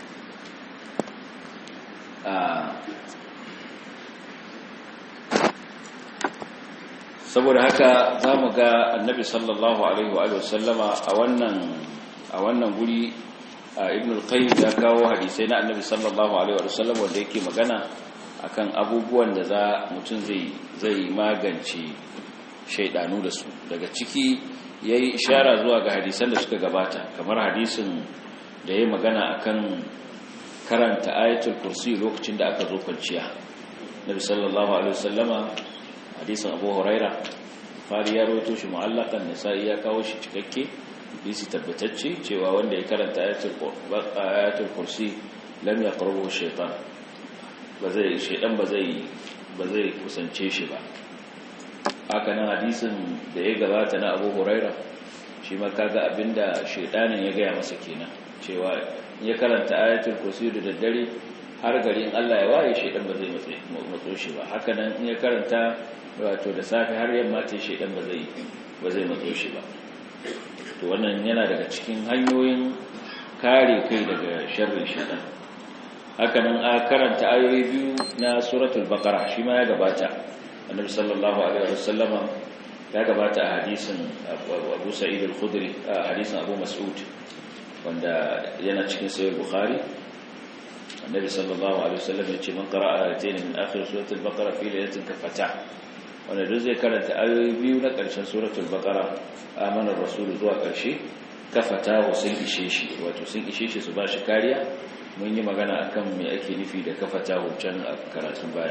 saboda haka za mu ga annabi sallallahu alaihi wa sallama a wannan a wannan guri ibn al-qayyim ya kawo hadisai na annabi sallallahu alaihi wa sallam wanda yake magana akan abubuwan da za mutum zai zai magance shaidanu da su daga ciki yayi ishara zuwa ga hadisan da suka gabata kamar hadisin da yayi magana akan karanta ayatul kursi lokacin da aka zo kwanciya nabi sallallahu alaihi wasallama hadisin abu huraira fari ya rawaito shi mu'allaqan nisa'i ya kawo shi cikakke hadisi tabbatacce cewa wanda ya karanta ayatul kursi lam yaqrabu shaytan ba zai shaydan ba zai ba zai kusance shi ba haka nan hadisin da ya gabata na abu huraira shi ma kaga abinda shaydanin ya gaya masa kenan cewa ya karanta ayatul kursi da daddare har gari in Allah ya waye shaydan ba zai matso shi ba haka nan in ya karanta wato da safe har yamma ce shaydan ba zai ba zai matso shi ba to wannan yana daga cikin hanyoyin kare kai daga sharrin shaytan haka nan a karanta ayoyi biyu na suratul baqara shi ma ya gabata annabi sallallahu alaihi wasallama ya gabata a hadisin Abu Sa'id al-Khudri a hadisin Abu Mas'ud wanda yana cikin sahih Bukhari annabi sallallahu alaihi wasallam ya ce man qara'a ayatayn min akhir suratul baqara fi laylatin kafata wanda duk zai karanta ayoyi biyu na ƙarshen suratul baqara amana rasul zuwa ƙarshe kafata sun ishe shi wato sun ishe shi su ba shi kariya mun yi magana akan me ake nufi da kafata can a karatun baya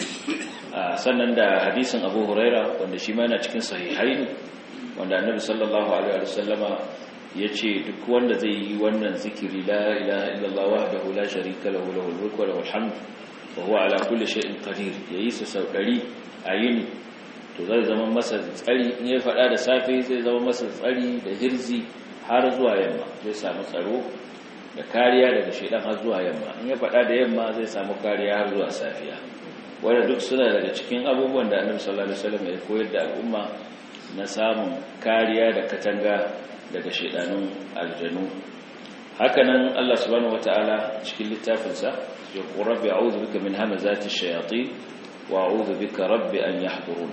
sannan da hadisin abu huraira wanda shi ma yana cikin sahihaini wanda annabi sallallahu alaihi wasallama ya ce duk wanda zai yi wannan zikiri la ilaha illallah wahdahu la sharika lahu lahul mulku wa lahul hamd wa huwa ala kulli shay'in qadir yayi su sau 100 a yini to zai zama masa tsari in ya faɗa da safe zai zama masa tsari da hirzi har zuwa yamma zai samu tsaro da kariya daga shaidan har zuwa yamma in ya faɗa da yamma zai samu kariya har zuwa safiya wanda duk suna daga cikin abubuwan da annabi sallallahu alaihi wasallam ya koyar da al'umma na samun kariya da katanga daga shaidanun aljanu hakanan Allah subhanahu wataala cikin littafinsa ya rabbi a'udhu bika min hamazati shayatin wa a'udhu bika rabbi an yahdurun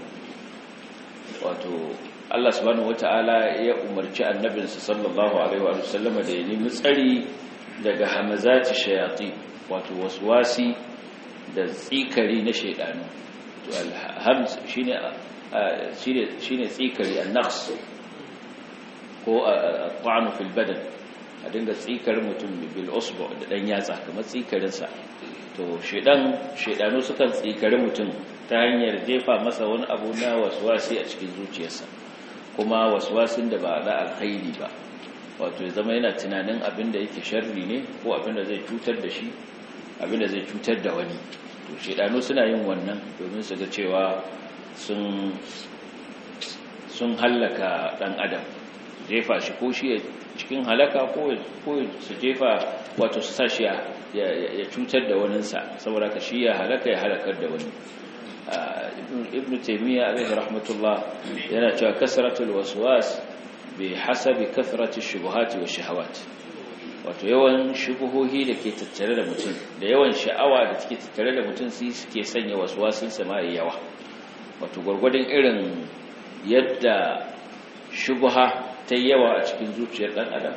wato Allah subhanahu wataala ya umarci annabinsa sallallahu alaihi wa sallama da ya nemi tsari daga hamazati shayatin wato waswasi da tsikari na shaidanu to alhamz shine shine shine tsikari an-naqs ko at-ta'n fil badan a dinga tsikar mutum bil usbu da dan yatsa kamar tsikarin sa to shedan shedanu sukan tsikari mutum ta hanyar jefa masa wani abu na waswasi a cikin zuciyarsa kuma waswasin da ba da alkhairi ba wato ya zama yana tunanin abin da yake sharri ne ko abin da zai cutar da shi abin da zai cutar da wani to shedanu suna yin wannan domin su ga cewa sun sun hallaka dan adam jefa shi ko shi cikin halaka ko su jefa wato su sa shi ya cutar da waninsa saboda ka shi ya halaka ya halakar da wani ibn taimiyya alaihi rahmatullah yana cewa kasratul waswas bi hasabi kathrati shubuhati wa shahawat wato yawan shubuhohi da ke tattare da mutum da yawan sha'awa da take tattare da mutum sai suke sanya waswasin sama yawa wato gwargwadon irin yadda shubuha ta yawa a cikin zuciyar ɗan adam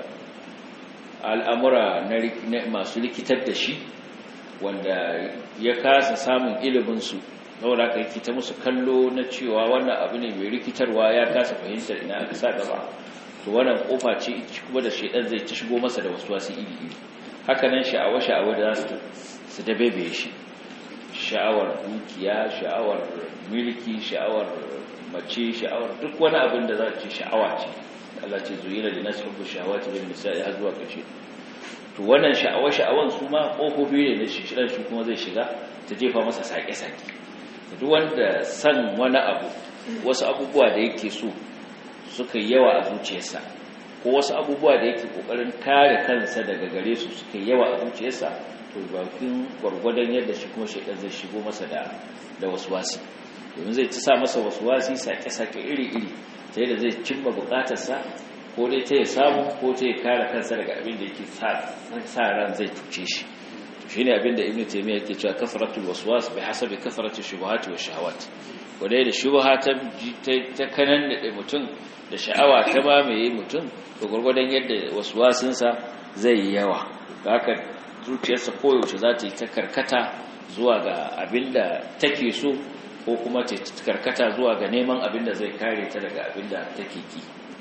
al'amura na masu likitar da shi wanda ya kasa samun iliminsu saboda aka yi ta musu kallo na cewa wannan abu ne mai rikitarwa ya kasa fahimtar ina aka sa gaba to wannan kofa ce kuma da shaidan zai ci shigo masa da wasu wasu iri iri hakanan sha'awa sha'awa da za su dabebe shi sha'awar dukiya sha'awar milki sha'awar mace sha'awar duk wani abin da za ce sha'awa ce Allah ce zuyina da nasu hubbu sha'awati bin nisa'i har zuwa ƙarshe to wannan sha'awa sha'awan su ma kofofi ne da shi shidan shi kuma zai shiga ta jefa masa sake-sake duk wanda san wani abu wasu abubuwa da yake so suka yawa a zuciyarsa ko wasu abubuwa da yake kokarin kare kansa daga gare su suka yawa a zuciyarsa to bakin gwargwadon yadda shi kuma shaidan zai shigo masa da da waswasi domin zai ci sa masa waswasi sake-sake iri-iri ta yadda zai cimma bukatarsa ko dai ta ya samu ko ta ya kare kansa daga abin da yake sa ran zai tuce shi shi ne abin da ibn taimiyya yake cewa kafaratul waswas bai hasabi kafaratul shubuhati wa shahawat wadai da shubha ta ta kanan da mutum da sha'awa ta mamaye mutum da gwargwadon yadda waswasinsa zai yi yawa haka zuciyarsa koyaushe za ta yi ta karkata zuwa ga abin da take so ko kuma ta karkata zuwa ga neman abin da zai kare ta daga abin da take ki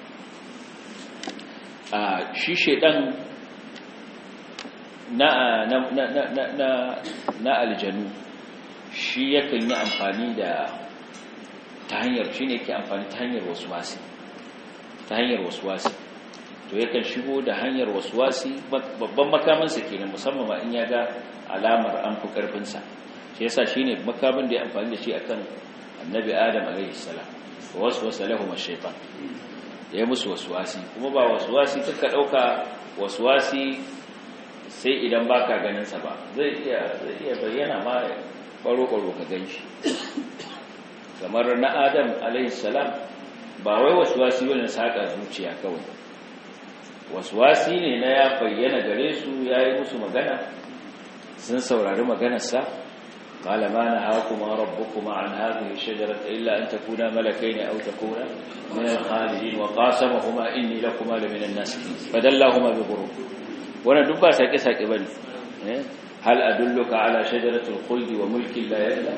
a shi shedan na na na na na na aljanu shi yakan yi amfani da ta hanyar shi ne ke amfani ta hanyar waswasi ta hanyar waswasi to yakan shigo da hanyar waswasi babban makamansa kenan musamman ma in ya ga alamar an fi karfinsa shi yasa shine makamin da ya amfani da shi akan annabi adam alaihi salam waswasa lahum ash-shaytan ya musu waswasi kuma ba waswasi kaka dauka waswasi sai idan baka ganin sa ba zai iya zai iya bayyana ma baro baro ka ganshi kamar na adam alaihi salam ba wai waswasi wani saka zuciya kawai waswasi ne na ya bayyana gare su yayi musu magana sun saurari maganarsa قال ما نهاكما ربكما عن هذه الشجرة إلا أن تكونا ملكين أو تكونا من الخالدين وقاسمهما إني لكما لمن الناسخين فدلاهما بغرور وانا دبا ساكي ساكي بني هل أدلك على شجرة الخلد وملك لا يبلى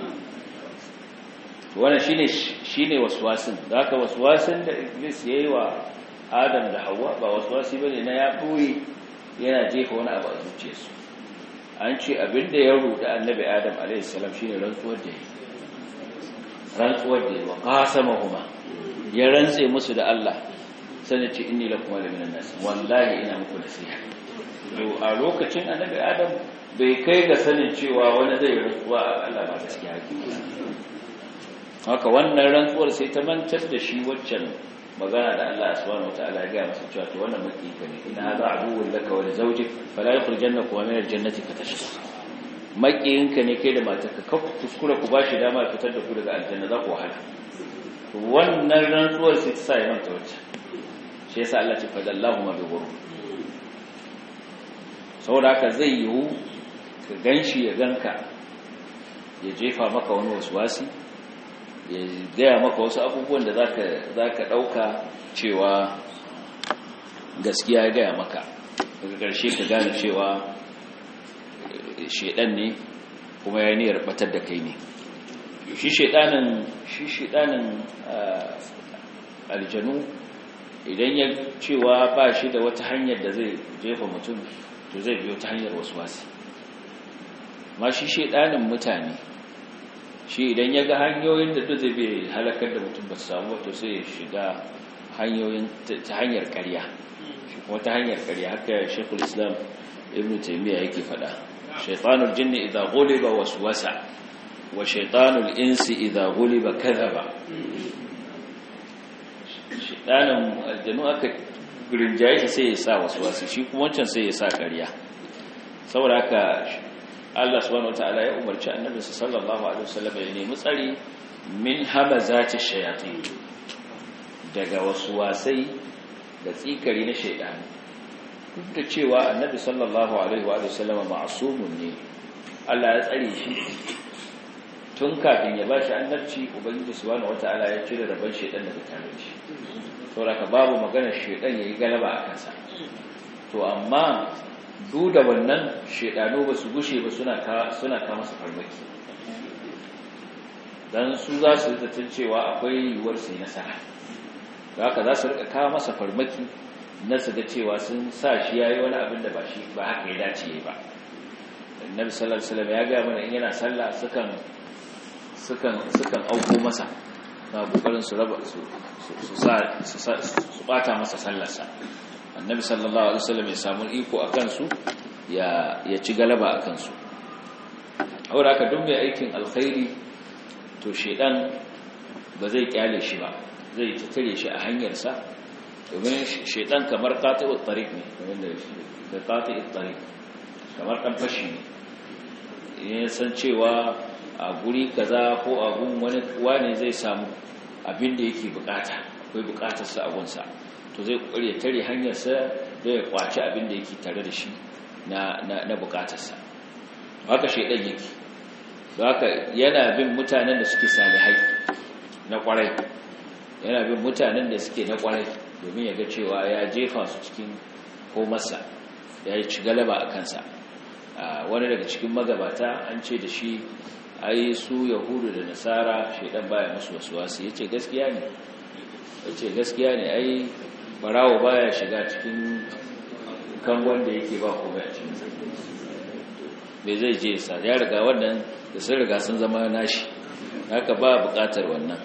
وانا شيني شيني وسواسن ذاك وسواسن da Iblis yayi wa Adam da Hawwa ba waswasi bane na ya buyi yana jefa wani abu a zuciyarsu an ce abinda ya ruda annabi adam alaihissalam shine rantsuwar da yi rantsuwar da yi wa qasamahuma ya rantse musu da Allah sanin ce inni lakum la minan nas wallahi ina muku nasiha to a lokacin annabi adam bai kai ga sanin cewa wani zai rantsuwa a Allah ba gaskiya haka wannan rantsuwar sai ta mantar da shi waccan magana da Allah subhanahu wataala ya gaya masa cewa to wannan makika ne ina hadha aduwwun laka wa li zawjik fala yukhrijannaka min al-jannati fatashqa makiyinka ne kai da matarka ka kuskura ku bashi dama fitar da ku daga aljanna za ku wahala to wannan rantsuwar sai ta sa ya manta wacce shi yasa Allah ce fadallahu ma bi ghurur saboda haka zai yiwu ka ganshi ya ganka ya jefa maka wani waswasi ya gaya maka wasu abubuwan da zaka zaka dauka cewa gaskiya ya gaya maka daga ƙarshe ka gane cewa shedan ne kuma ya niyyar batar da kai ne shi shedanin shi shedanin aljanu idan ya cewa ba shi da wata hanyar da zai jefa mutum to zai biyo ta hanyar wasu wasi ma shi shedanin mutane shi idan ya ga hanyoyin da duk zai bai halakar da mutum ba su samu wato sai ya shiga hanyoyin ta hanyar ƙarya shi kuma ta hanyar ƙarya haka shekul islam ibn taimiyya yake faɗa shaitanul jinni idza ghuliba waswasa wa shaitanul insi idza ghuliba kadhaba shaitanin aljanu aka rinjaye shi sai ya sa waswasi shi kuma wancan sai ya sa ƙarya saboda haka Allah subhanahu wataala ya umarci annabi sallallahu alaihi wasallam ya nemi tsari min hamazati shayatin daga waswasai da tsikari na shaidani duk da cewa annabi sallallahu alaihi wa sallam ma'sumun ne Allah ya tsare shi tun kafin ya bashi annabci ubangiji subhanahu wataala ya cire rabon shaidan daga tare shi saboda babu magana shaidan yayi galaba a kansa to amma duk da wannan shaidano ba su gushe ba suna ka suna ka masa farmaki dan su za su zaton cewa akwai yiwuwar su yi nasara haka za su rika kawo masa farmaki na su ga cewa sun sa shi yayi wani abin da ba shi ba haka ya dace ba annabi sallallahu alaihi wasallam ya ga mana in yana sallah sukan sukan sukan auko masa na kokarin su raba su su sa su bata masa sallarsa annabi sallallahu alaihi wasallam ya samu iko akan su ya ya ci galaba akan su aure aka duk mai aikin alkhairi to shedan ba zai kyale shi ba zai tattare shi a hanyarsa domin shaitan kamar qati'ut tariq ne kamar da da qati'ut tariq kamar dan fashi ne ya san cewa a guri kaza ko a gun wani wani zai samu abin da yake bukata akwai bukatar sa a gunsa to zai kokari ya tare hanyarsa da ya kwaci abin da yake tare da shi na na, na bukatar sa haka shaitan yake don haka yana bin mutanen da suke salihai na kwarai yana bin mutanen da suke na kwarai domin ya ga cewa ya jefa su cikin komarsa ya yi ci galaba a kansa wani daga cikin magabata an ce da shi ai su yahudu da nasara shaidan baya musu wasu wasu ya ce gaskiya ne ya ce gaskiya ne ai barawo baya shiga cikin kangon da yake ba kome a cikin mai zai je sa ya riga wannan da sun riga sun zama nashi haka ba bukatar wannan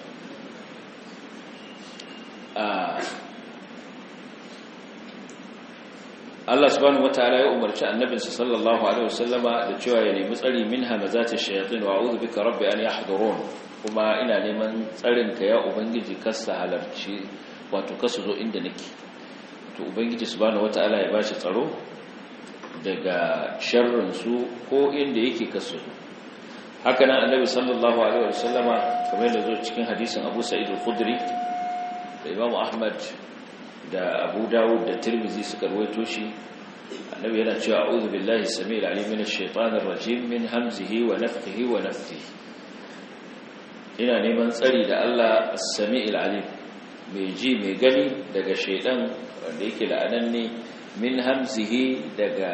Allah subhanahu wataala ya umarci annabinsa sallallahu alaihi wasallama da cewa ya nemi tsari min hamazati shayatin wa a'udhu bika rabbi an yahdurun kuma ina neman tsarin ka ya ubangiji kasa halarci wato kasu zo inda nake to ubangiji subhanahu wataala ya bashi tsaro daga sharrin su ko inda yake kasu haka nan annabi sallallahu alaihi wasallama kamar yadda zo cikin hadisin Abu Sa'id al-Khudri da Imam Ahmad da Abu Dawud da Tirmidhi suka rawaito shi annabi yana cewa a'udhu billahi samil alim minash shaitanir rajim min hamzihi wa nafthihi wa nafthihi ina neman tsari da Allah as-sami'il alim mai ji mai gani daga shaitan wanda yake la'ananne min hamzihi daga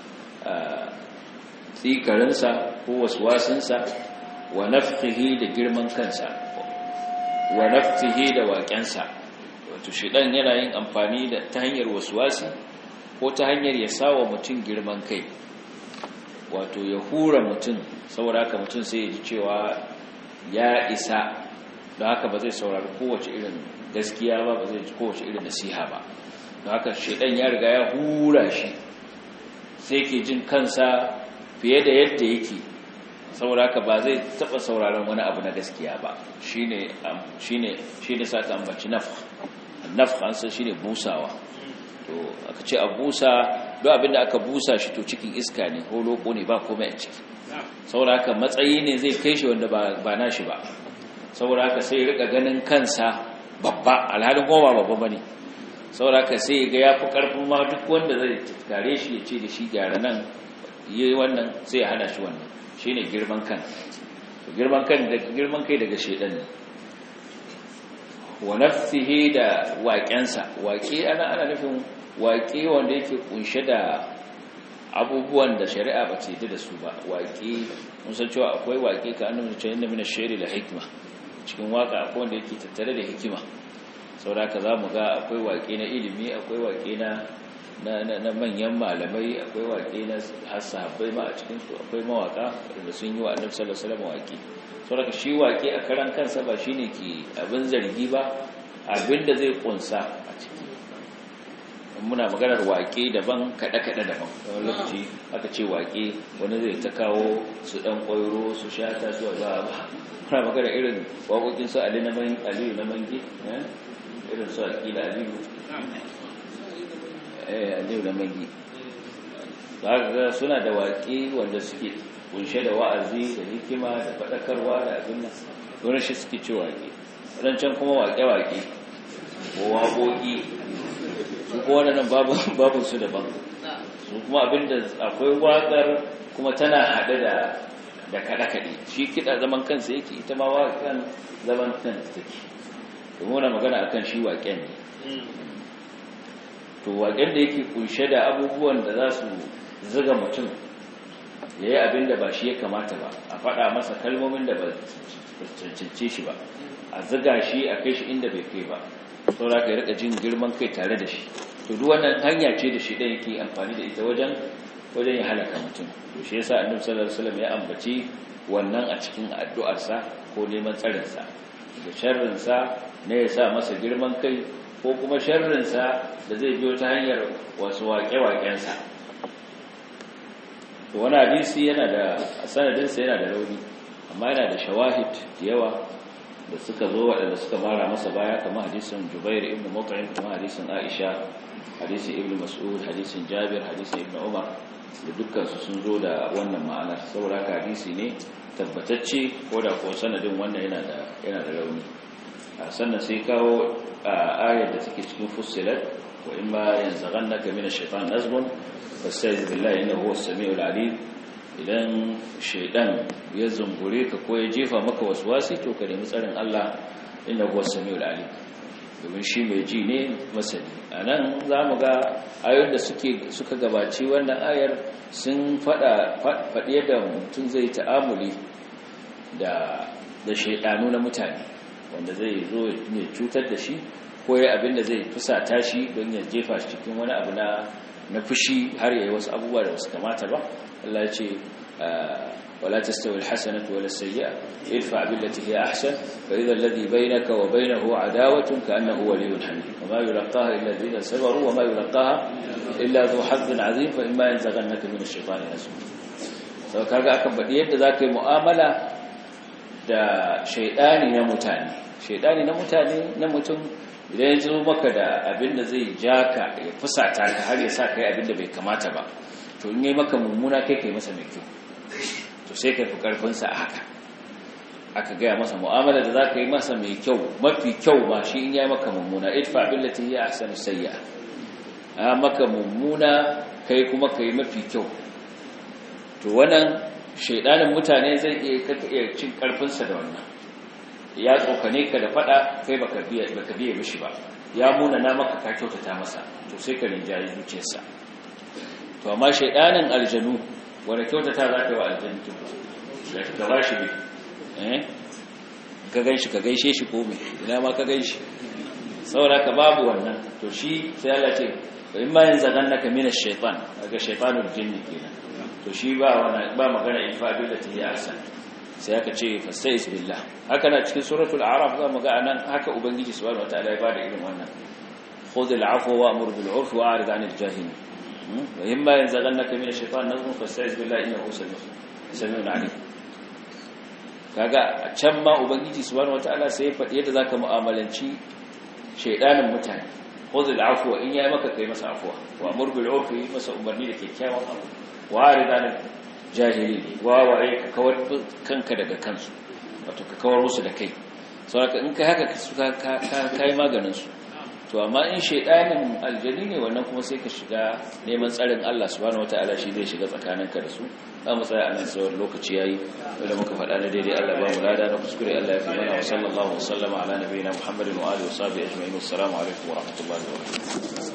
tsikarinsa ko waswasinsa wa nafthihi da girman kansa wa nafthihi da waƙensa wato shidan yana yin amfani da ta hanyar waswasi ko ta hanyar ya sawa mutum girman kai wato ya hura mutum saboda haka mutum sai ya ji cewa ya isa don haka ba zai saurari kowace irin gaskiya ba ba zai ji kowace irin nasiha ba don haka shidan ya riga ya hura shi sai ke jin kansa fiye da yadda yake saboda haka ba zai taba sauraron wani abu na gaskiya ba shine shine shine saka ambaci nafh nafh an san shine busawa to aka ce a busa duk abinda aka busa shi to cikin iska ne ko loko ne ba komai a ciki saboda haka matsayi ne zai kai shi wanda ba ba nashi ba saboda haka sai rika ganin kansa babba alhalin kuma ba babba bane saboda haka sai ga yafi karfin ma duk wanda zai tare shi ya ce da shi gyara nan yi wannan sai ya hana shi wannan shine girman kan girman kan da girman kai daga shedan ne wa nafsihi da waƙensa waƙe ana ana nufin waƙe wanda yake kunshe da abubuwan da shari'a ba ce da su ba waƙe mun san cewa akwai waƙe ka annabi ce inna min ash-shayri la hikma cikin waka akwai wanda yake tattare da hikima saboda ka zamu ga akwai waƙe na ilimi akwai waƙe na na manyan malamai akwai waƙe na sahabbai ma a cikin su akwai mawaka da sun yi wa annabi sallallahu alaihi wasallam waƙe saboda shi waƙe a karan kansa ba shine ke abin zargi ba abin da zai kunsa a ciki muna maganar waƙe daban kaɗe-kaɗe daban wani lokaci aka ce waƙe wani zai ta kawo su ɗan ƙwairo su shata su ba ba muna maganar irin waƙoƙin su aliyu na mangi irin su aƙila aliyu aliyu na mangi ga suna da waƙe wanda suke kunshe da wa'azi da hikima da faɗakarwa da abin nan wani shi suke ce waƙe wadancan kuma waƙe-waƙe ko waƙoƙi su kuma waɗannan babu su daban su kuma abinda akwai waƙar kuma tana haɗe da da kaɗe-kaɗe shi kiɗa zaman kansa yake ita ma waƙan zaman kansa take domin wani magana akan shi waƙen ne to waƙen da yake kunshe da abubuwan da za su ziga mutum ya yi abin da ba shi ya kamata ba a faɗa masa kalmomin da ba cancance shi ba a ziga shi a kai shi inda bai kai ba saura ka rika jin girman kai tare da shi to duk wannan hanya ce da shi ɗan yake amfani da ita wajen wajen ya halaka mutum to shi yasa annabi sallallahu alaihi wasallam ya ambaci wannan a cikin addu'arsa ko neman tsarin sa da sharrin sa ne ya sa masa girman kai ko kuma sharrin sa da zai biyo ta hanyar wasu waƙe-waƙen sa to wani hadisi yana da sanadin sa yana da rauni amma yana da shawahid yawa da suka zo waɗanda suka mara masa baya kamar hadisin Jubair ibn Mut'im kamar hadisin Aisha hadisin Ibn Mas'ud hadisin Jabir hadisin Ibn Umar da dukkan su sun zo da wannan ma'anar saboda haka hadisi ne tabbatacce ko da ko sanadin wannan yana da yana da rauni sannan sai kawo ayar da take cikin Fussilat wa imma yanzaghannaka min ash-shaytan nazghun fasta'iz billahi innahu huwas samiul alim idan shaidan ya zungure ka ko ya jefa maka waswasi to ka nemi tsarin Allah inna huwa samiul alim domin shi mai ji ne masani anan zamu ga ayoyin da suke suka gabaci wannan ayar sun fada fadi yadda mutum zai ta'amuli da da shaidanu na mutane wanda zai zo ya cutar da shi ko ya abin da zai fusata shi don ya jefa shi cikin wani abu na na fushi har yayi wasu abubuwa da wasu kamata ba Allah ya ce wala tastawi alhasanatu wala sayyi'a idfa billati hiya ahsan fa idha alladhi baynaka wa baynahu adawatun ka'annahu waliyyun hamid wa ma yulqaha illa alladhina sabaru wa ma yulqaha illa dhu hazzin 'azim fa imma yanzaghannaka min ash-shaytani nazghun sau kaga akan badi yadda zaka yi mu'amala da shaydani na mutane shaydani na mutane na mutum idan ya zo maka da abin da zai ja ka ya fusata ka har ya sa kai abin da bai kamata ba to in yi maka mummuna kai kai masa mai kyau to sai kai fi karfinsa a haka aka gaya masa mu'amala da za ka yi masa mai kyau mafi kyau ba shi in yi maka mummuna idfa billati hiya ahsanu sayyi'a a maka mummuna kai kuma kai mafi kyau to wannan shaidanin mutane zai iya iya cin karfinsa da wannan ya tsokane ka da fada kai baka biya baka biye mishi ba ya muna na maka ka kyautata masa to sai ka rinjaye zuciyarsa to amma shaidanin aljanu wanda kyautata za ka yi wa aljanu da ka ba shi eh ka ganshi ka gaishe shi ko me ina ma ka gaishe saboda ka babu wannan to shi sai Allah ce in ma yanzu ganna ka mina shaytan daga shaytanul jinni kenan to shi ba wannan ba magana in fa billati ya ahsan sai aka ce fastaiz billah haka na cikin suratul a'raf za mu ga anan haka ubangiji subhanahu wataala ya bada irin wannan khudh al'afwa wa'mur bil 'urfi wa'rid 'anil jahilin wa imma yanzaghannaka min ash-shaytan nazghun fastaiz billahi innahu samiun 'alim kaga a can ma ubangiji subhanahu wataala sai ya faɗi yadda zaka mu'amalanci shaydanin mutane khudh al'afwa in yayi maka kai masa afwa wa'mur bil 'urfi masa umarni da kyakkyawan abu wa'rid 'anil jahili wawaye ka kawar kanka daga kansu wato ka kawar musu da kai saboda in kai haka ka yi maganin su to amma in shaidanin aljani ne wannan kuma sai ka shiga neman tsarin Allah subhanahu wataala shi zai shiga tsakaninka da su za mu tsaya a nan tsawon lokaci yayi wanda muka faɗa na daidai Allah ba mu lada na kuskure Allah ya fi mana wa sallallahu wa sallama ala nabiyina Muhammadin wa alihi wa sahbihi ajma'in assalamu alaikum wa rahmatullahi wa barakatuh